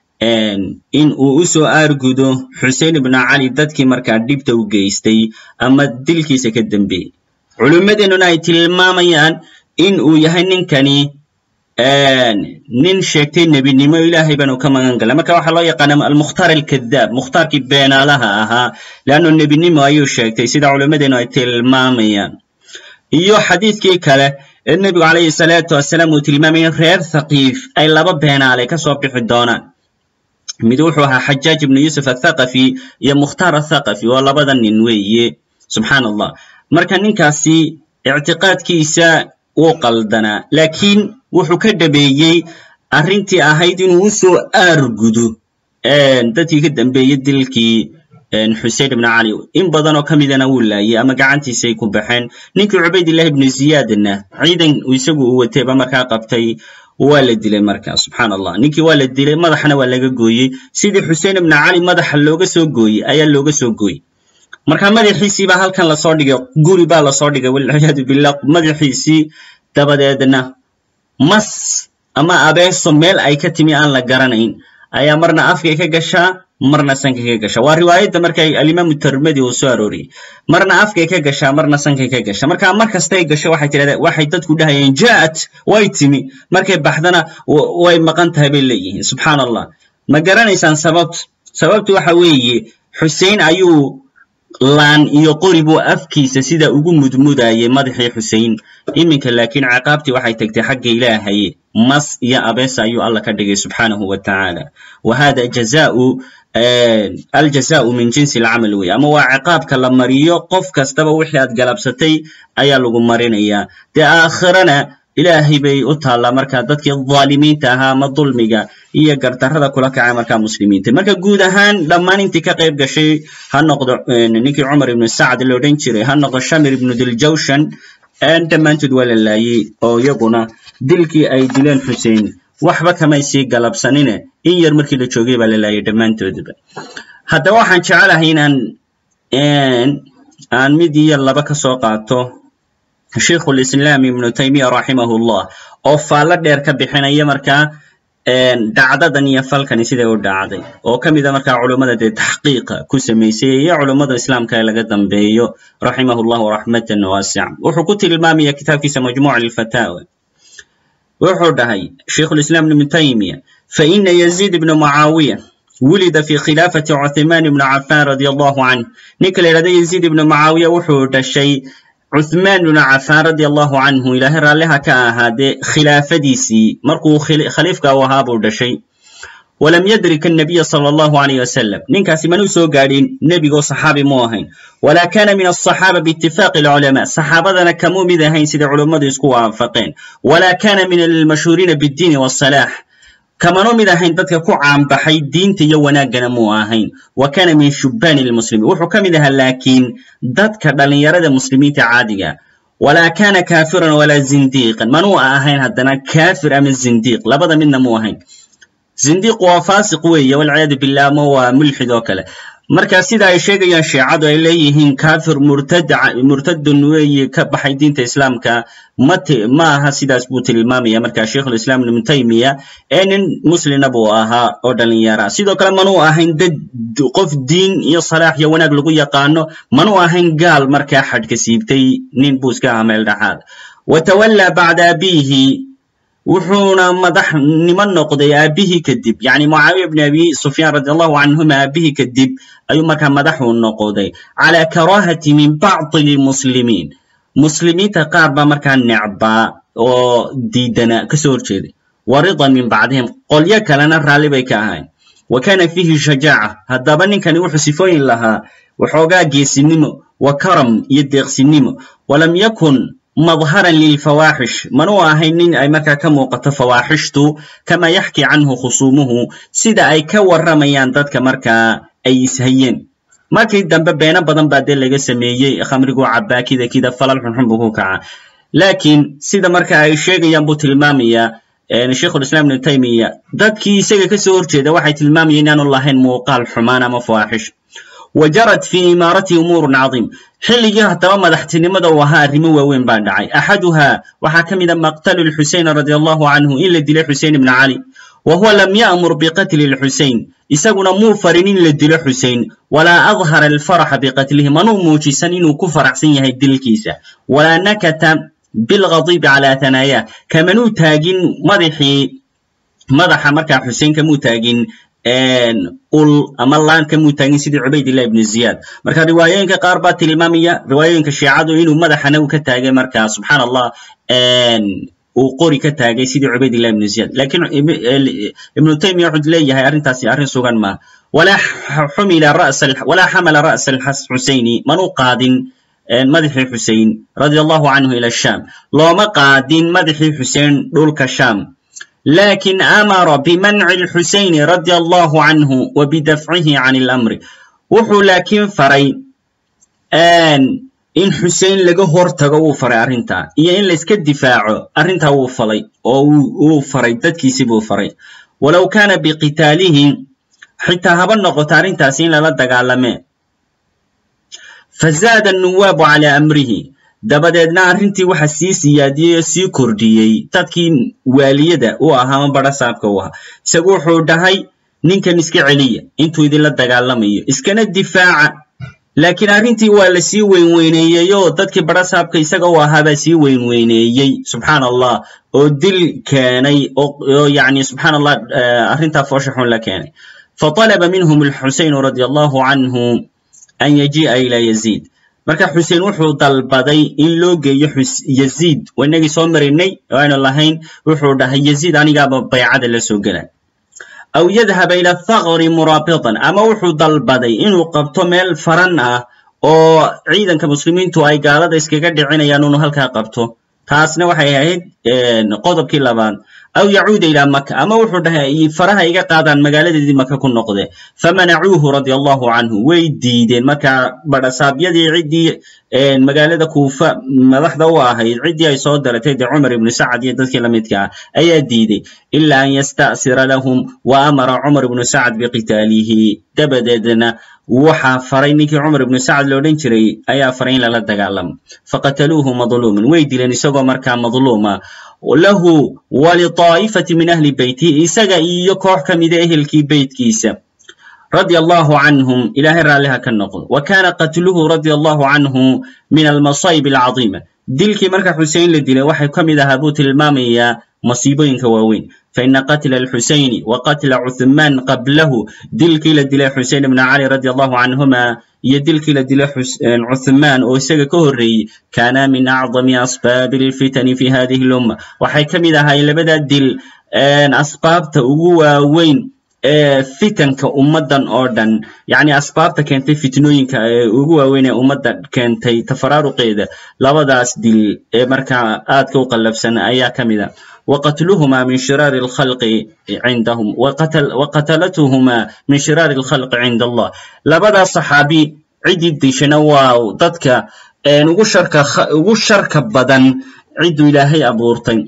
in uu u soo aargudo xuseen ibnu cali dadkii markaa dhibta u geystay ama dilkiisa ka dambeeyey culimmadeennuna ay tilmaamayaan in uu yahay ninkani nin sheegtay nebinimo ilaahay baanu ka magan galay marka waxaa loo yaqaana almukhtaar alkadaab mukhtaarkii beenaalaha ahaa leannu nebinimo ayuu sheegtay sida culimmadeennu ay tilmaamayaan iyo xadiidkii kale ee nebigu calayhi salaatu wasalaam uu tilmaamayay reer thaqiif ay laba beenaale ka soo bixi doonaan mid wuxuu ahaa xajaaj ibnu yuusuf athaqafi iyo mukhtaar athaqafi waa labada nin weeye subxaan allah marka ninkaasi ictiqaadkiisa wuu qaldanaa laakiin wuxuu ka dhabeeyey arrintii ahayd inuu u soo aargudo dadkii ka dambeeyey dilkii xusein ibnu cali in badan oo ka midana wuu laayey ama gacantiisay ku baxeen ninkii cubaydillahi ibnu ziyaadna ciidan isagu uu watayba markaa qabtay waa la dilay marka subxaan allah ninkii waa la dilay madaxana waa laga gooyey sidii xuseen ibnu cali madaxa looga soo gooyey ayaa looga soo gooyey marka madaxiisii baa halkan lasoo dhigay guri baa lasoo dhigay walciyaadu billah madaxiisii dabadeedna mas ama abeeso meel ay ka timi aan la garanayn ayaa marna afkay ka gashaa marna sankay ka gashaa waa riwaayadda marka alimaamu termedi uu soo arooriyey marna afkay ka gashaa marna sankay ka gashaa marka mar kastay gasho waxay tidhahdaa waxay dadku dhahayeen ja'at way timi markay baxdana way maqan tahay bay leeyihiin subxaan allah ma garanaysaan sababtu sababtu waxa weeye xusein ayuu laan iyo qori buu afkiisa sida ugu mudmudayay madaxii xusein iminka laakiin ciqaabtii waxay tagtay xagga ilaahay mas iyo abeesa ayuu alla ka dhigay subxaanahu wa tacaala wa hada jazaau aljazaau min jinsi alcamal wey ama waa ciqaabka la mariyo qof kastaba wixii aad galabsatay ayaa lagu marinayaa dee aakhirana ilaahay bay u taallaa marka dadkii dhaalimiinta ahaa ama dulmiga iyo gardarrada kula kacay markaa muslimiinta marka guud ahaan dhammaan intii ka qayb gashay ha noqdo ninkii cumar ibnu sacd la odhan jiray ha noqdo shamir ibnu diljawshan dhammaantood waa la laayey oo iyaguna dilkii ay dileen xusein waxba kamay sii galabsanine in yar markii la joogay baa la laayay dhammaantoodba haddaba waxaan jecelahay inaan aan mid iyo laba ka soo qaato sheikhulislaam ibnu taymiya raximahullah oo faallo dheer ka bixinaya markaa dhacdadan iyo falkani siday u dhacday oo ka mida markaa culummada dee taxqiiqa ku samaysay iyo culummada islaamka ee laga dambeeyo raximahullahu raxmatan waasica wuxuu ku tilmaamaya kitaabkiisa majmuuca lilfataawa wuxuu dhahay sheikhulislaam ibnu taymiya faina yaziid ibna mucaawiya wulida fi khilaafati cuthmaan ibni cafaan radia allahu canh ninka la yidhahda yaziid ibna mucaawiya wuxuu dhashay cuthmaan ibnu cafaan radia allahu canhu ilaahay raalliha ka ahaadee khilaafadiisii markuu khaliifka u ahaa buu dhashay walam yadrik annabiya sala allahu alayh wasalam ninkaasi manuu soo gaadhin nebigoo saxaabi mu ahayn walaa kana min alصaxaaba biitifaaqi alculamaa saxaabadana kamuu mid ahayn sida culummadu isku waafaqeen walaa kana min almashhuuriina biddiini wasalaax kamanu mid ahayn dadka ku caanbaxay diinta iyo wanaaggana muu ahayn wa kana min shubbaani lmuslimiin wuxuu ka mid ahaa laakiin dadka dhallinyarada muslimiinta caadiga walaa kana kaafiran walaa zindiiqan manuu ahayn haddana kaafir ama zindiiq labada midna muu ahayn zindiiq waa faasiq weeye walciyaadu billah ama waa mulxid oo kale marka sida ay sheegayaan shiicadu ay leeyihiin kafir murtad murtadun weeye ka baxay diinta islaamka mat ma aha sidaas buu tilmaamaya marka sheikhulislaam ibnu taymiya ee nin muslina buu ahaa oo dhalinyara sidoo kale manuu ahayn dad qof diin iyo salaax iyo wanaag lagu yaqaano manuu ahayn gaal markaa xadhka siibtay nin buu iska ahaa meel dhexaad watawallaa bacda abiihi wuxuuna madaxnimo noqday aabihii kadib yani mucaawiya bni abi sufyaan radi allahu canhuma aabihii kadib ayuu markaa madaxuu noqday calaa karaahati min bacdi lmuslimiin muslimiinta qaar baa markaa necbaa oo diidana kasoo horjeeday wa ridan min bacdihim qolyo kalena raalli bay ka ahayn wa kana fiihi shajaaca haddaba ninkani wuxuu sifooyin lahaa waxoogaa geesinimo wa karam iyo deeqsinimo walam yakun madharan lilfawaaxish manuu ahayn nin ay markaa ka muuqato fawaaxishtu kama yaxki canhu khusuumuhu sida ay ka warramayaan dadka markaa ay ishayeen markii dambe beeno badan baa dee laga sameeyey khamriguu cabaa kida kida falal xunxun buu ku kaca laakiin sida marka ay sheegayaan buu tilmaamayaa sheikhulislaam ibnu taymiya dadkii isaga kasoo horjeeda waxay tilmaamayeen inaanu lahayn muuqaal xumaan ama fawaaxish wa jarad fii imaaratihi umuurun cadiim xilligii haddaba madaxtinimada uu ahaa arrimo waaweyn baa dhacay axaduhaa waxaa ka mid a maqtalu lxusein radi allahu canhu in la dilay xusein ibna cali wa huwa lam ya'mur biqatli lxusein isaguna muu farin in la dilo xusein walaa adhara alfaraxa biqatlihi manuu muujisan inuu ku faraxsan yahay dilkiisa walaa nakata bilghadibi calaa hanaayah kamanuu taagin madaxii madaxa markaa xusein kamuu taagin ul ama laan kamuu taagin sidii cubaydillah ibnu ziyaad marka riwaayooyinka qaar baa tilmaamaya riwaayooyinka shiicadu inuu madaxana uu ka taagay marka subxaan allah uu qori ka taagay sidii cubaydillah ibnu ziyaad lakiin ibnu taymiya wuxuu leeyahay arrintaasi arrin sugan maaha walaa xumila ra'sa walaa xamala ra'sa alxuseyni manuu qaadin madaxii xusein radia allahu canhu ila sham looma qaadin madaxii xusein dhulka sham lakin amara bimanci lxuseyni radia allahu canhu wa bidafcihi can ilamri wuxuu laakiin faray in xusein laga hortago wuu faray arrintaa iyo in layska difaaco arrintaa wuu falay oo wuu faray dadkiisi buu faray walow kana biqitaalihi xitaa haba noqoto arrintaasi in lala dagaalame fazaada anuwaabu calaa amrihi dabadeedna arrintii waxa sii siyaadiyey oo sii kordhiyey dadkii waaliyada u ahaa ama bara saabka u ahaa isagu wuxuu dhahay ninkan iska celiya intuu idinla dagaalamayo iskana difaaca laakiin arrintii waa la sii weynweyneeyey oo dadkii bara saabka isaga u ahaabaa sii weynweyneeyey subxaan allah oo dil keenay oo yani subxaan allah arrintaa foosha xun la keenay faطalaba minhum alxusein radia allahu canhu an yajii'a ila yaziid marka xusein wuxuu dalbaday in loo geeyo yaziid waa inagii soo marinay oo aynu lahayn wuxuu dhahay yaziid anigaaba baycada la soo gela aw yadhaba ila thaqri muraabitan ama wuxuu dalbaday inuu qabto meel faran ah oo ciidanka muslimiintu ay gaalada iskaga dhicinayaan inuu halkaa qabto taasna waxay ahayd qodobkii labaad aw yacuuda ilaa maka ama wuxuu dhahay faraha iga qaadaan magaaladeedii maka ku noqde famanacuuhu radia allahu canhu way diideen marka badhasaabyadii ciddii magaalada kuufa madaxda u ahayd ciddii ay soo daratay dee cumar ibnu sacad iyo dadkii la midka ah ayaa diiday ila an yasta'sira lahum wa amara cumar ibnu sacad biqitaalihi dabadeedna waxaa faray ninkii cumar ibnu sacad lo odhan jiray ayaa faray in lala dagaalamo faqataluuhu madluuman way dileen isagoo markaa madluuma lahu waliطaa'ifati min ahli beytihi isaga iyo koox ka mida ehelkii beytkiisa radia allahu canhum ilahay raalliha ka noqdo wa kana qatluhu radia allahu canhu min almasayb alcadiima dilkii marka xusein la dilay waxay ka mid ahaa buu tilmaamayaa masiibooyinka waaweyn faina qatla alxusayni wa qatla cuthmaan qablahu dilkii la dilay xusein ibna cali radi allahu canhuma iyo dilkii la dilay cuthmaan oo isaga ka horreeyey kaana min acdami asbaabi alfitani fi hadihi lumma waxay ka mid ahaayeen labadaa dil asbaabta ugu waaweyn ee fitanka ummaddan oo dhan yacni asbaabta keentay fitnooyinka ee ugu waaweyn ee ummadda keentay tafaraaruqeeda labadaas dil ee markaa aadka u qallafsan ayaa ka mid a وqتلهma min shirاar الخلق عindhm وqتلتهma min shirاar الخلق عind الlah labadaas صaxaabi ciddii dishana waa dadka ugu sharka badan cidduu ilaahay abuurtay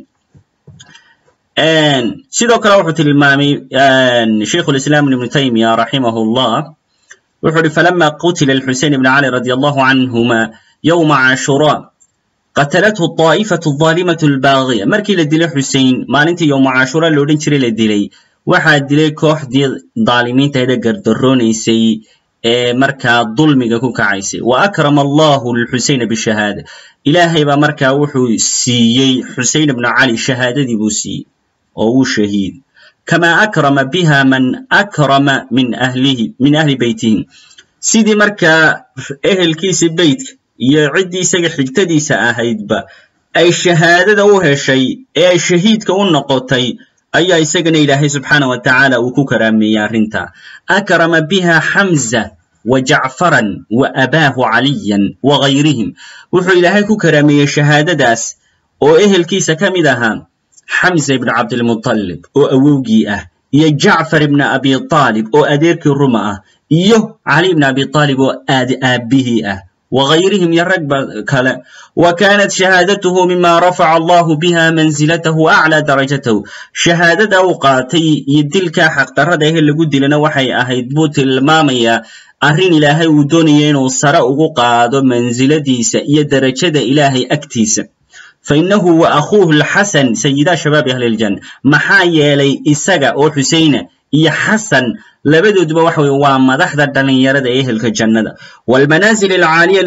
sidoo kale wuxuu tilmaamay shaykh الإسلام بن تaymiya raximah الlah wuxuu uhi falama qutila الxusein بn cali radي الlah canهma yومa cashurا qatalathu طaa'ifatu الظaalimatu albaagiya markii la dilay xusein maalintii yowma cashuura la odhan jiray la dilay waxaa dilay kooxdii daalimiintahaydee gardaroonaysay ee markaa dulmiga ku kacaysay wa akrama allahu lxuseyna bishahaada ilaahay baa markaa wuxuu siiyey xusein ibnu cali shahaadadii buu siiyey oo wuu shahiid kamaa akrama biha man akrama min ahlihi min ahli beytihi sidii markaa ehelkiisa beytka iyo ciddii isaga xigtadiisa ahaydba ay shahaadada u heshay ee ay shahiidka u noqotay ayaa isagana ilaahay subxaana wa tacaala uu ku karaameeyey arrinta akrama biha xamza wa jacfaran wa abaahu caliyan wa gayrihim wuxuu ilaahay ku karaameeyey shahaadadaas oo ehelkiisa ka mid ahaa xamza ibnu cabdilmutalib oo awowgii ah iyo jacfar ibna abi aalib oo adeerkii ruma ah iyo cali ibna abi aalib oo aad aabbihii ah وغayrihim iyo rag ba kale wa kanat shahaadatuhu mima rafaca allahu biha mansilatahu aclى darajatahu shahaadada uu qaatay iyo dilkaa xaqdarrada ehe lagu dilana waxay ahayd buu tilmaamayaa arrin ilaahay uu doonaya inuu sare ugu qaado mansiladiisa iyo derajada ilaahay agtiisa fainahu wa akhuuhu lxasan sayida shabaabi ahli ljanna maxaa yeelay isaga oo xuseyna iyo xasan labadooduba waxa weye waa madaxda dhalinyarada ee ehelka jannada waalmanaazil alcaaliya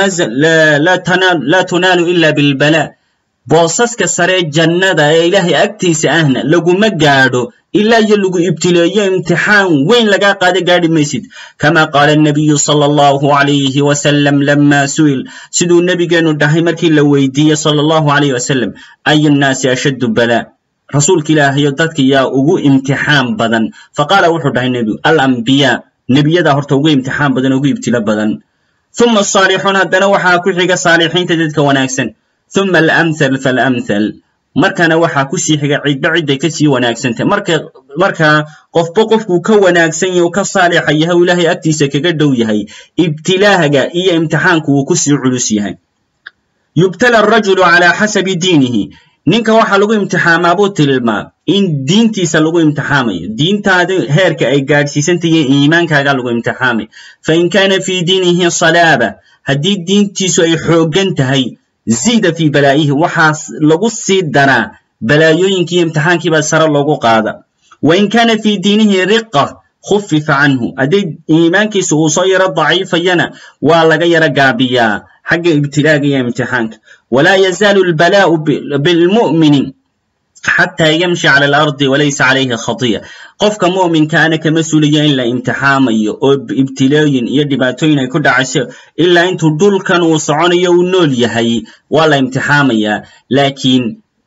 laa tunaalu ila bilbala boosaska saree jannada ee ilaahay agtiisa ahna laguma gaadho ilaa iyo lagu ibtileeyo imtixaan weyn lagaa qaada gaadhi maysid kama qaala anabiyu sala allahu alayhi wasalam lama su'il siduu nebigeenu dhahay markii la weydiiyey sala allahu alayh wasalam ayu nnaasi ashaddu bala rasuulka ilaahayo dadka yaa ugu imtixaan badan faqaala wuxuu dhahay nebigu alambiyaa nebiyadaa horta ugu imtixaan badan ugu ibtilo badan uma asaalixuun haddana waxaa ku xiga saalixiinta dadka wanaagsan uma alamthal faalamthal markana waxaa kusii xiga cidba cidday kasii wanaagsantah marka markaa qofba qofkuu ka wanaagsan yahy u ka saalixa yahay u ilaahay agtiisa kaga dhow yahay ibtilaaga iyo imtixaanku wuu kusii culus yahay yubtala arajulu calaa xasabi diinihi ninka waxaa lagu imtixaamaa buu tilmaa in diintiisa lagu imtixaamayo diintaada heerka ay gaadhsiisantahiyo iimaankaaga lagu imtixaamay fain kaana fii diinihi salaaba haddii diintiisu ay xooggan tahay ziida fii balaa'ihi waxaa lagu sii daraa balaayooyinkiiyo imtixaankiibaa sare loogu qaada wain kaana fii diinihi riqa khufifa canhu hadday iimaankiisa uu soo yaro daciifayana waa laga yaro gaabiyaa xagga ibtilaaga iyo imtixaanka walaa yazaalu albalaa'u bilmu'mini xataa yamshi cala alardi walaysa calayhi khatiya qofka mu'minkaana kama sulayo in la imtixaamayo oo ibtilooyin iyo dhibaatooyin ay ku dhacayso ilaa intuu dhulkan uu soconayo uu nool yahay waa la imtixaamayaa laakiin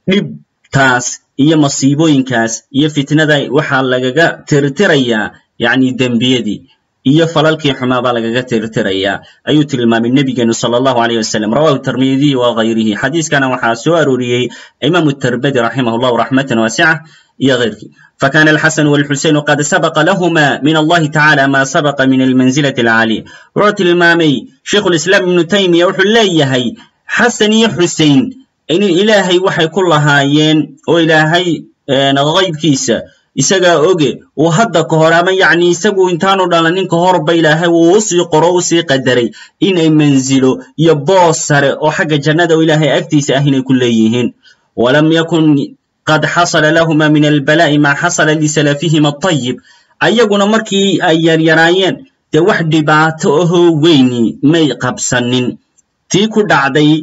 dhibtaas iyo masiibooyinkaas iyo fitnada waxaa lagaga tirtirayaa yacni dembiyadii iyo falalkii xumaa baa lagaga tirtirayaa ayuu tilmaamay nebigeenu sala allahu alayh wasalam rawahu tirmidiy wa gayrihi xadiiskana waxaa soo arooriyey imaamu tirmidi raximah llahu raxmatan waasica iyo keyrkii fakana alxasanu walxuseynu qad sabaqa lahuma min allahi tacala ma sabaqa min almanzilati alcaaliya wuxuu tilmaamay sheikhu lislaam ibnu taymiya wuxuu leeyahay xasan iyo xusein in ilaahay waxay ku lahaayeen oo ilaahay qaybkiisa isagaa oge uu hadda ka hor ama yacni isagu intaanu dhalanin ka horba ilaahay uu usii qoro usii qadaray inay manzilo iyo boos sare oo xagga jannada oo ilaahay agtiisa ah inay ku leeyihiin walam yakun qad xasala lahuma min albalaa'i maa xasala lisalafihima atayib ayaguna markii ay yaryaraayeen dee wax dhibaato ahoo weyni may qabsanin tii ku dhacday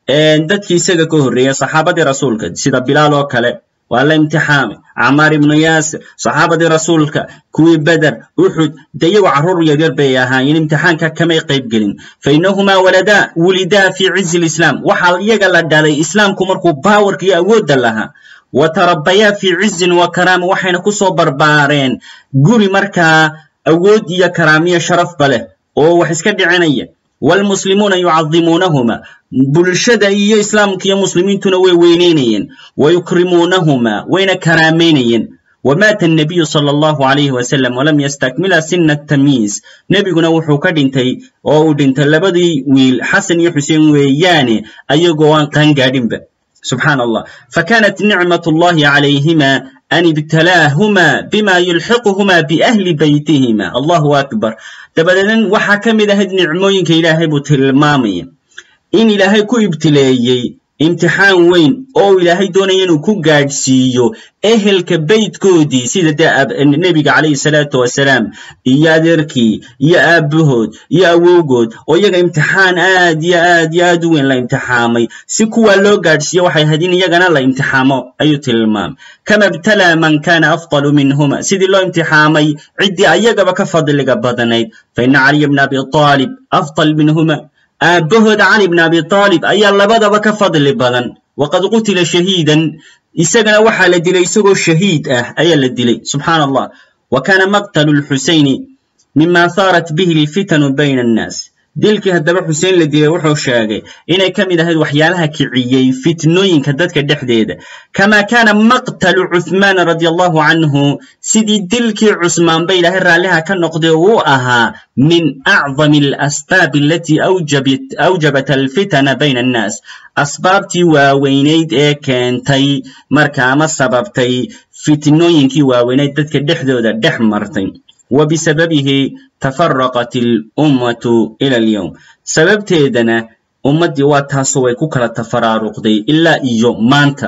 dadkii isaga ka horreeya saxaabadii rasuulka sida bilaal oo kale waa la imtixaamay camaar ibnu yaasir saxaabadii rasuulka kuwii beder uxud de iyagoo carruur yaryar bay ahaayeen imtixaanka kamay qayb gelin fa innahumaa waladaa wulidaa fii cizi lislaam waxaa iyaga la dhalay islaamku markuu baawarka iyo awoodda lahaa wa tarabayaa fii cizin wa karaama waxayna kusoo barbaareen guri markaa awood iyo karaamiyo sharafba leh oo wax iska dhicinaya waalmuslimuuna yucadimuunahuma bulshada iyo islaamka iyo muslimiintuna way weyneynayeen wa yukrimuunahuma wayna karaamaynayeen wamaata الnabiyu salى اllahu عalayhi wasalam walam yastakmila sina tamyiiz nebiguna wuxuu ka dhintay oo uu dhintay labadii wiil xasan iyo xuseen weeyaane ayagoo aan qaangaadhinba subxaan allah fakanat nicmat اllahi calayhima an ibtalaahuma bima yulxiquhuma biahli baytihima allahu akbar dabadeedna waxaa ka mid ahayd nicmooyinka ilaahay buu tilmaamaya in ilaahay ku ibtileeyey imtixaan weyn oo ilaahay doonaya inuu ku gaadhsiiyo ehelka beytkoodii sida dee nebiga calayhi salaatu wasalaam iyo adeerkii iyo aabbahood iyo awowgood oo iyaga imtixaan aad iyo aad iyo aad u weyn la imtixaamay si kuwaa loo gaadhsiiyo waxay ahayd in iyagana la imtixaamo ayuu tilmaamay kama ibtalaa man kana afdalu minhuma sidii loo imtixaamay ciddii ayagaba ka fadliga badnayd fa ina caliya bna abi aalib afdal minhuma aabbahooda cali bn abi aalib ayaa labadaba ka fadli badan waqad qutila shahiidan isagana waxaa la dilay isagoo shahiid ah ayaa la dilay subxaan allah wa kana maqtalu lxusayni mima haarat bihi lfitanu bayna annaas dilkii haddaba xuseen la dilay wuxuu sheegay inay ka mid ahayd waxyaalaha kiciyey fitnooyinka dadka dhexdeeda kama kana maqtalu cuhmaana radi allahu canhu sidii dilkii cusmaanba ilaahay raalliha ka noqday uu ahaa min acdami alasbaabi alatii awjabat alfitana bayna annaas asbaabtii waaweynayd ee keentay marka ama sababtay fitnooyinkii waaweynayd dadka dhexdooda dhex martay wbisababihi tafaraqat اlummatu ila alyowm sababteedana ummaddii waa taasoo way ku kala tafaraaruqday ilaa iyo maanta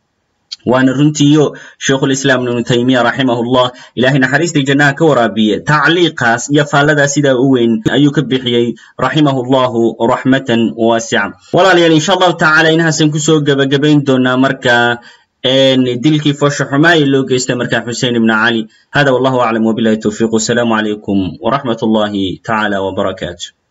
waana runtiiyo sheikhulislaam ibnu taymiya raximah llah ilahay naxariistai jannaha ka waraabiye tacliiqaas iyo faalladaas sidaa u weyn ayuu ka bixiyey raximah llahu raxmatan waasica walaalayaal insha allahu tacala inahaasan kusoo gebagabayn doonaa marka dilkii foosha xumaa ee loo geystay markaa xusein ibn cali hada wallahu aclam wbilahi towfiq wasalaamu calaykum wraxmat اllahi tacala wbarakaatu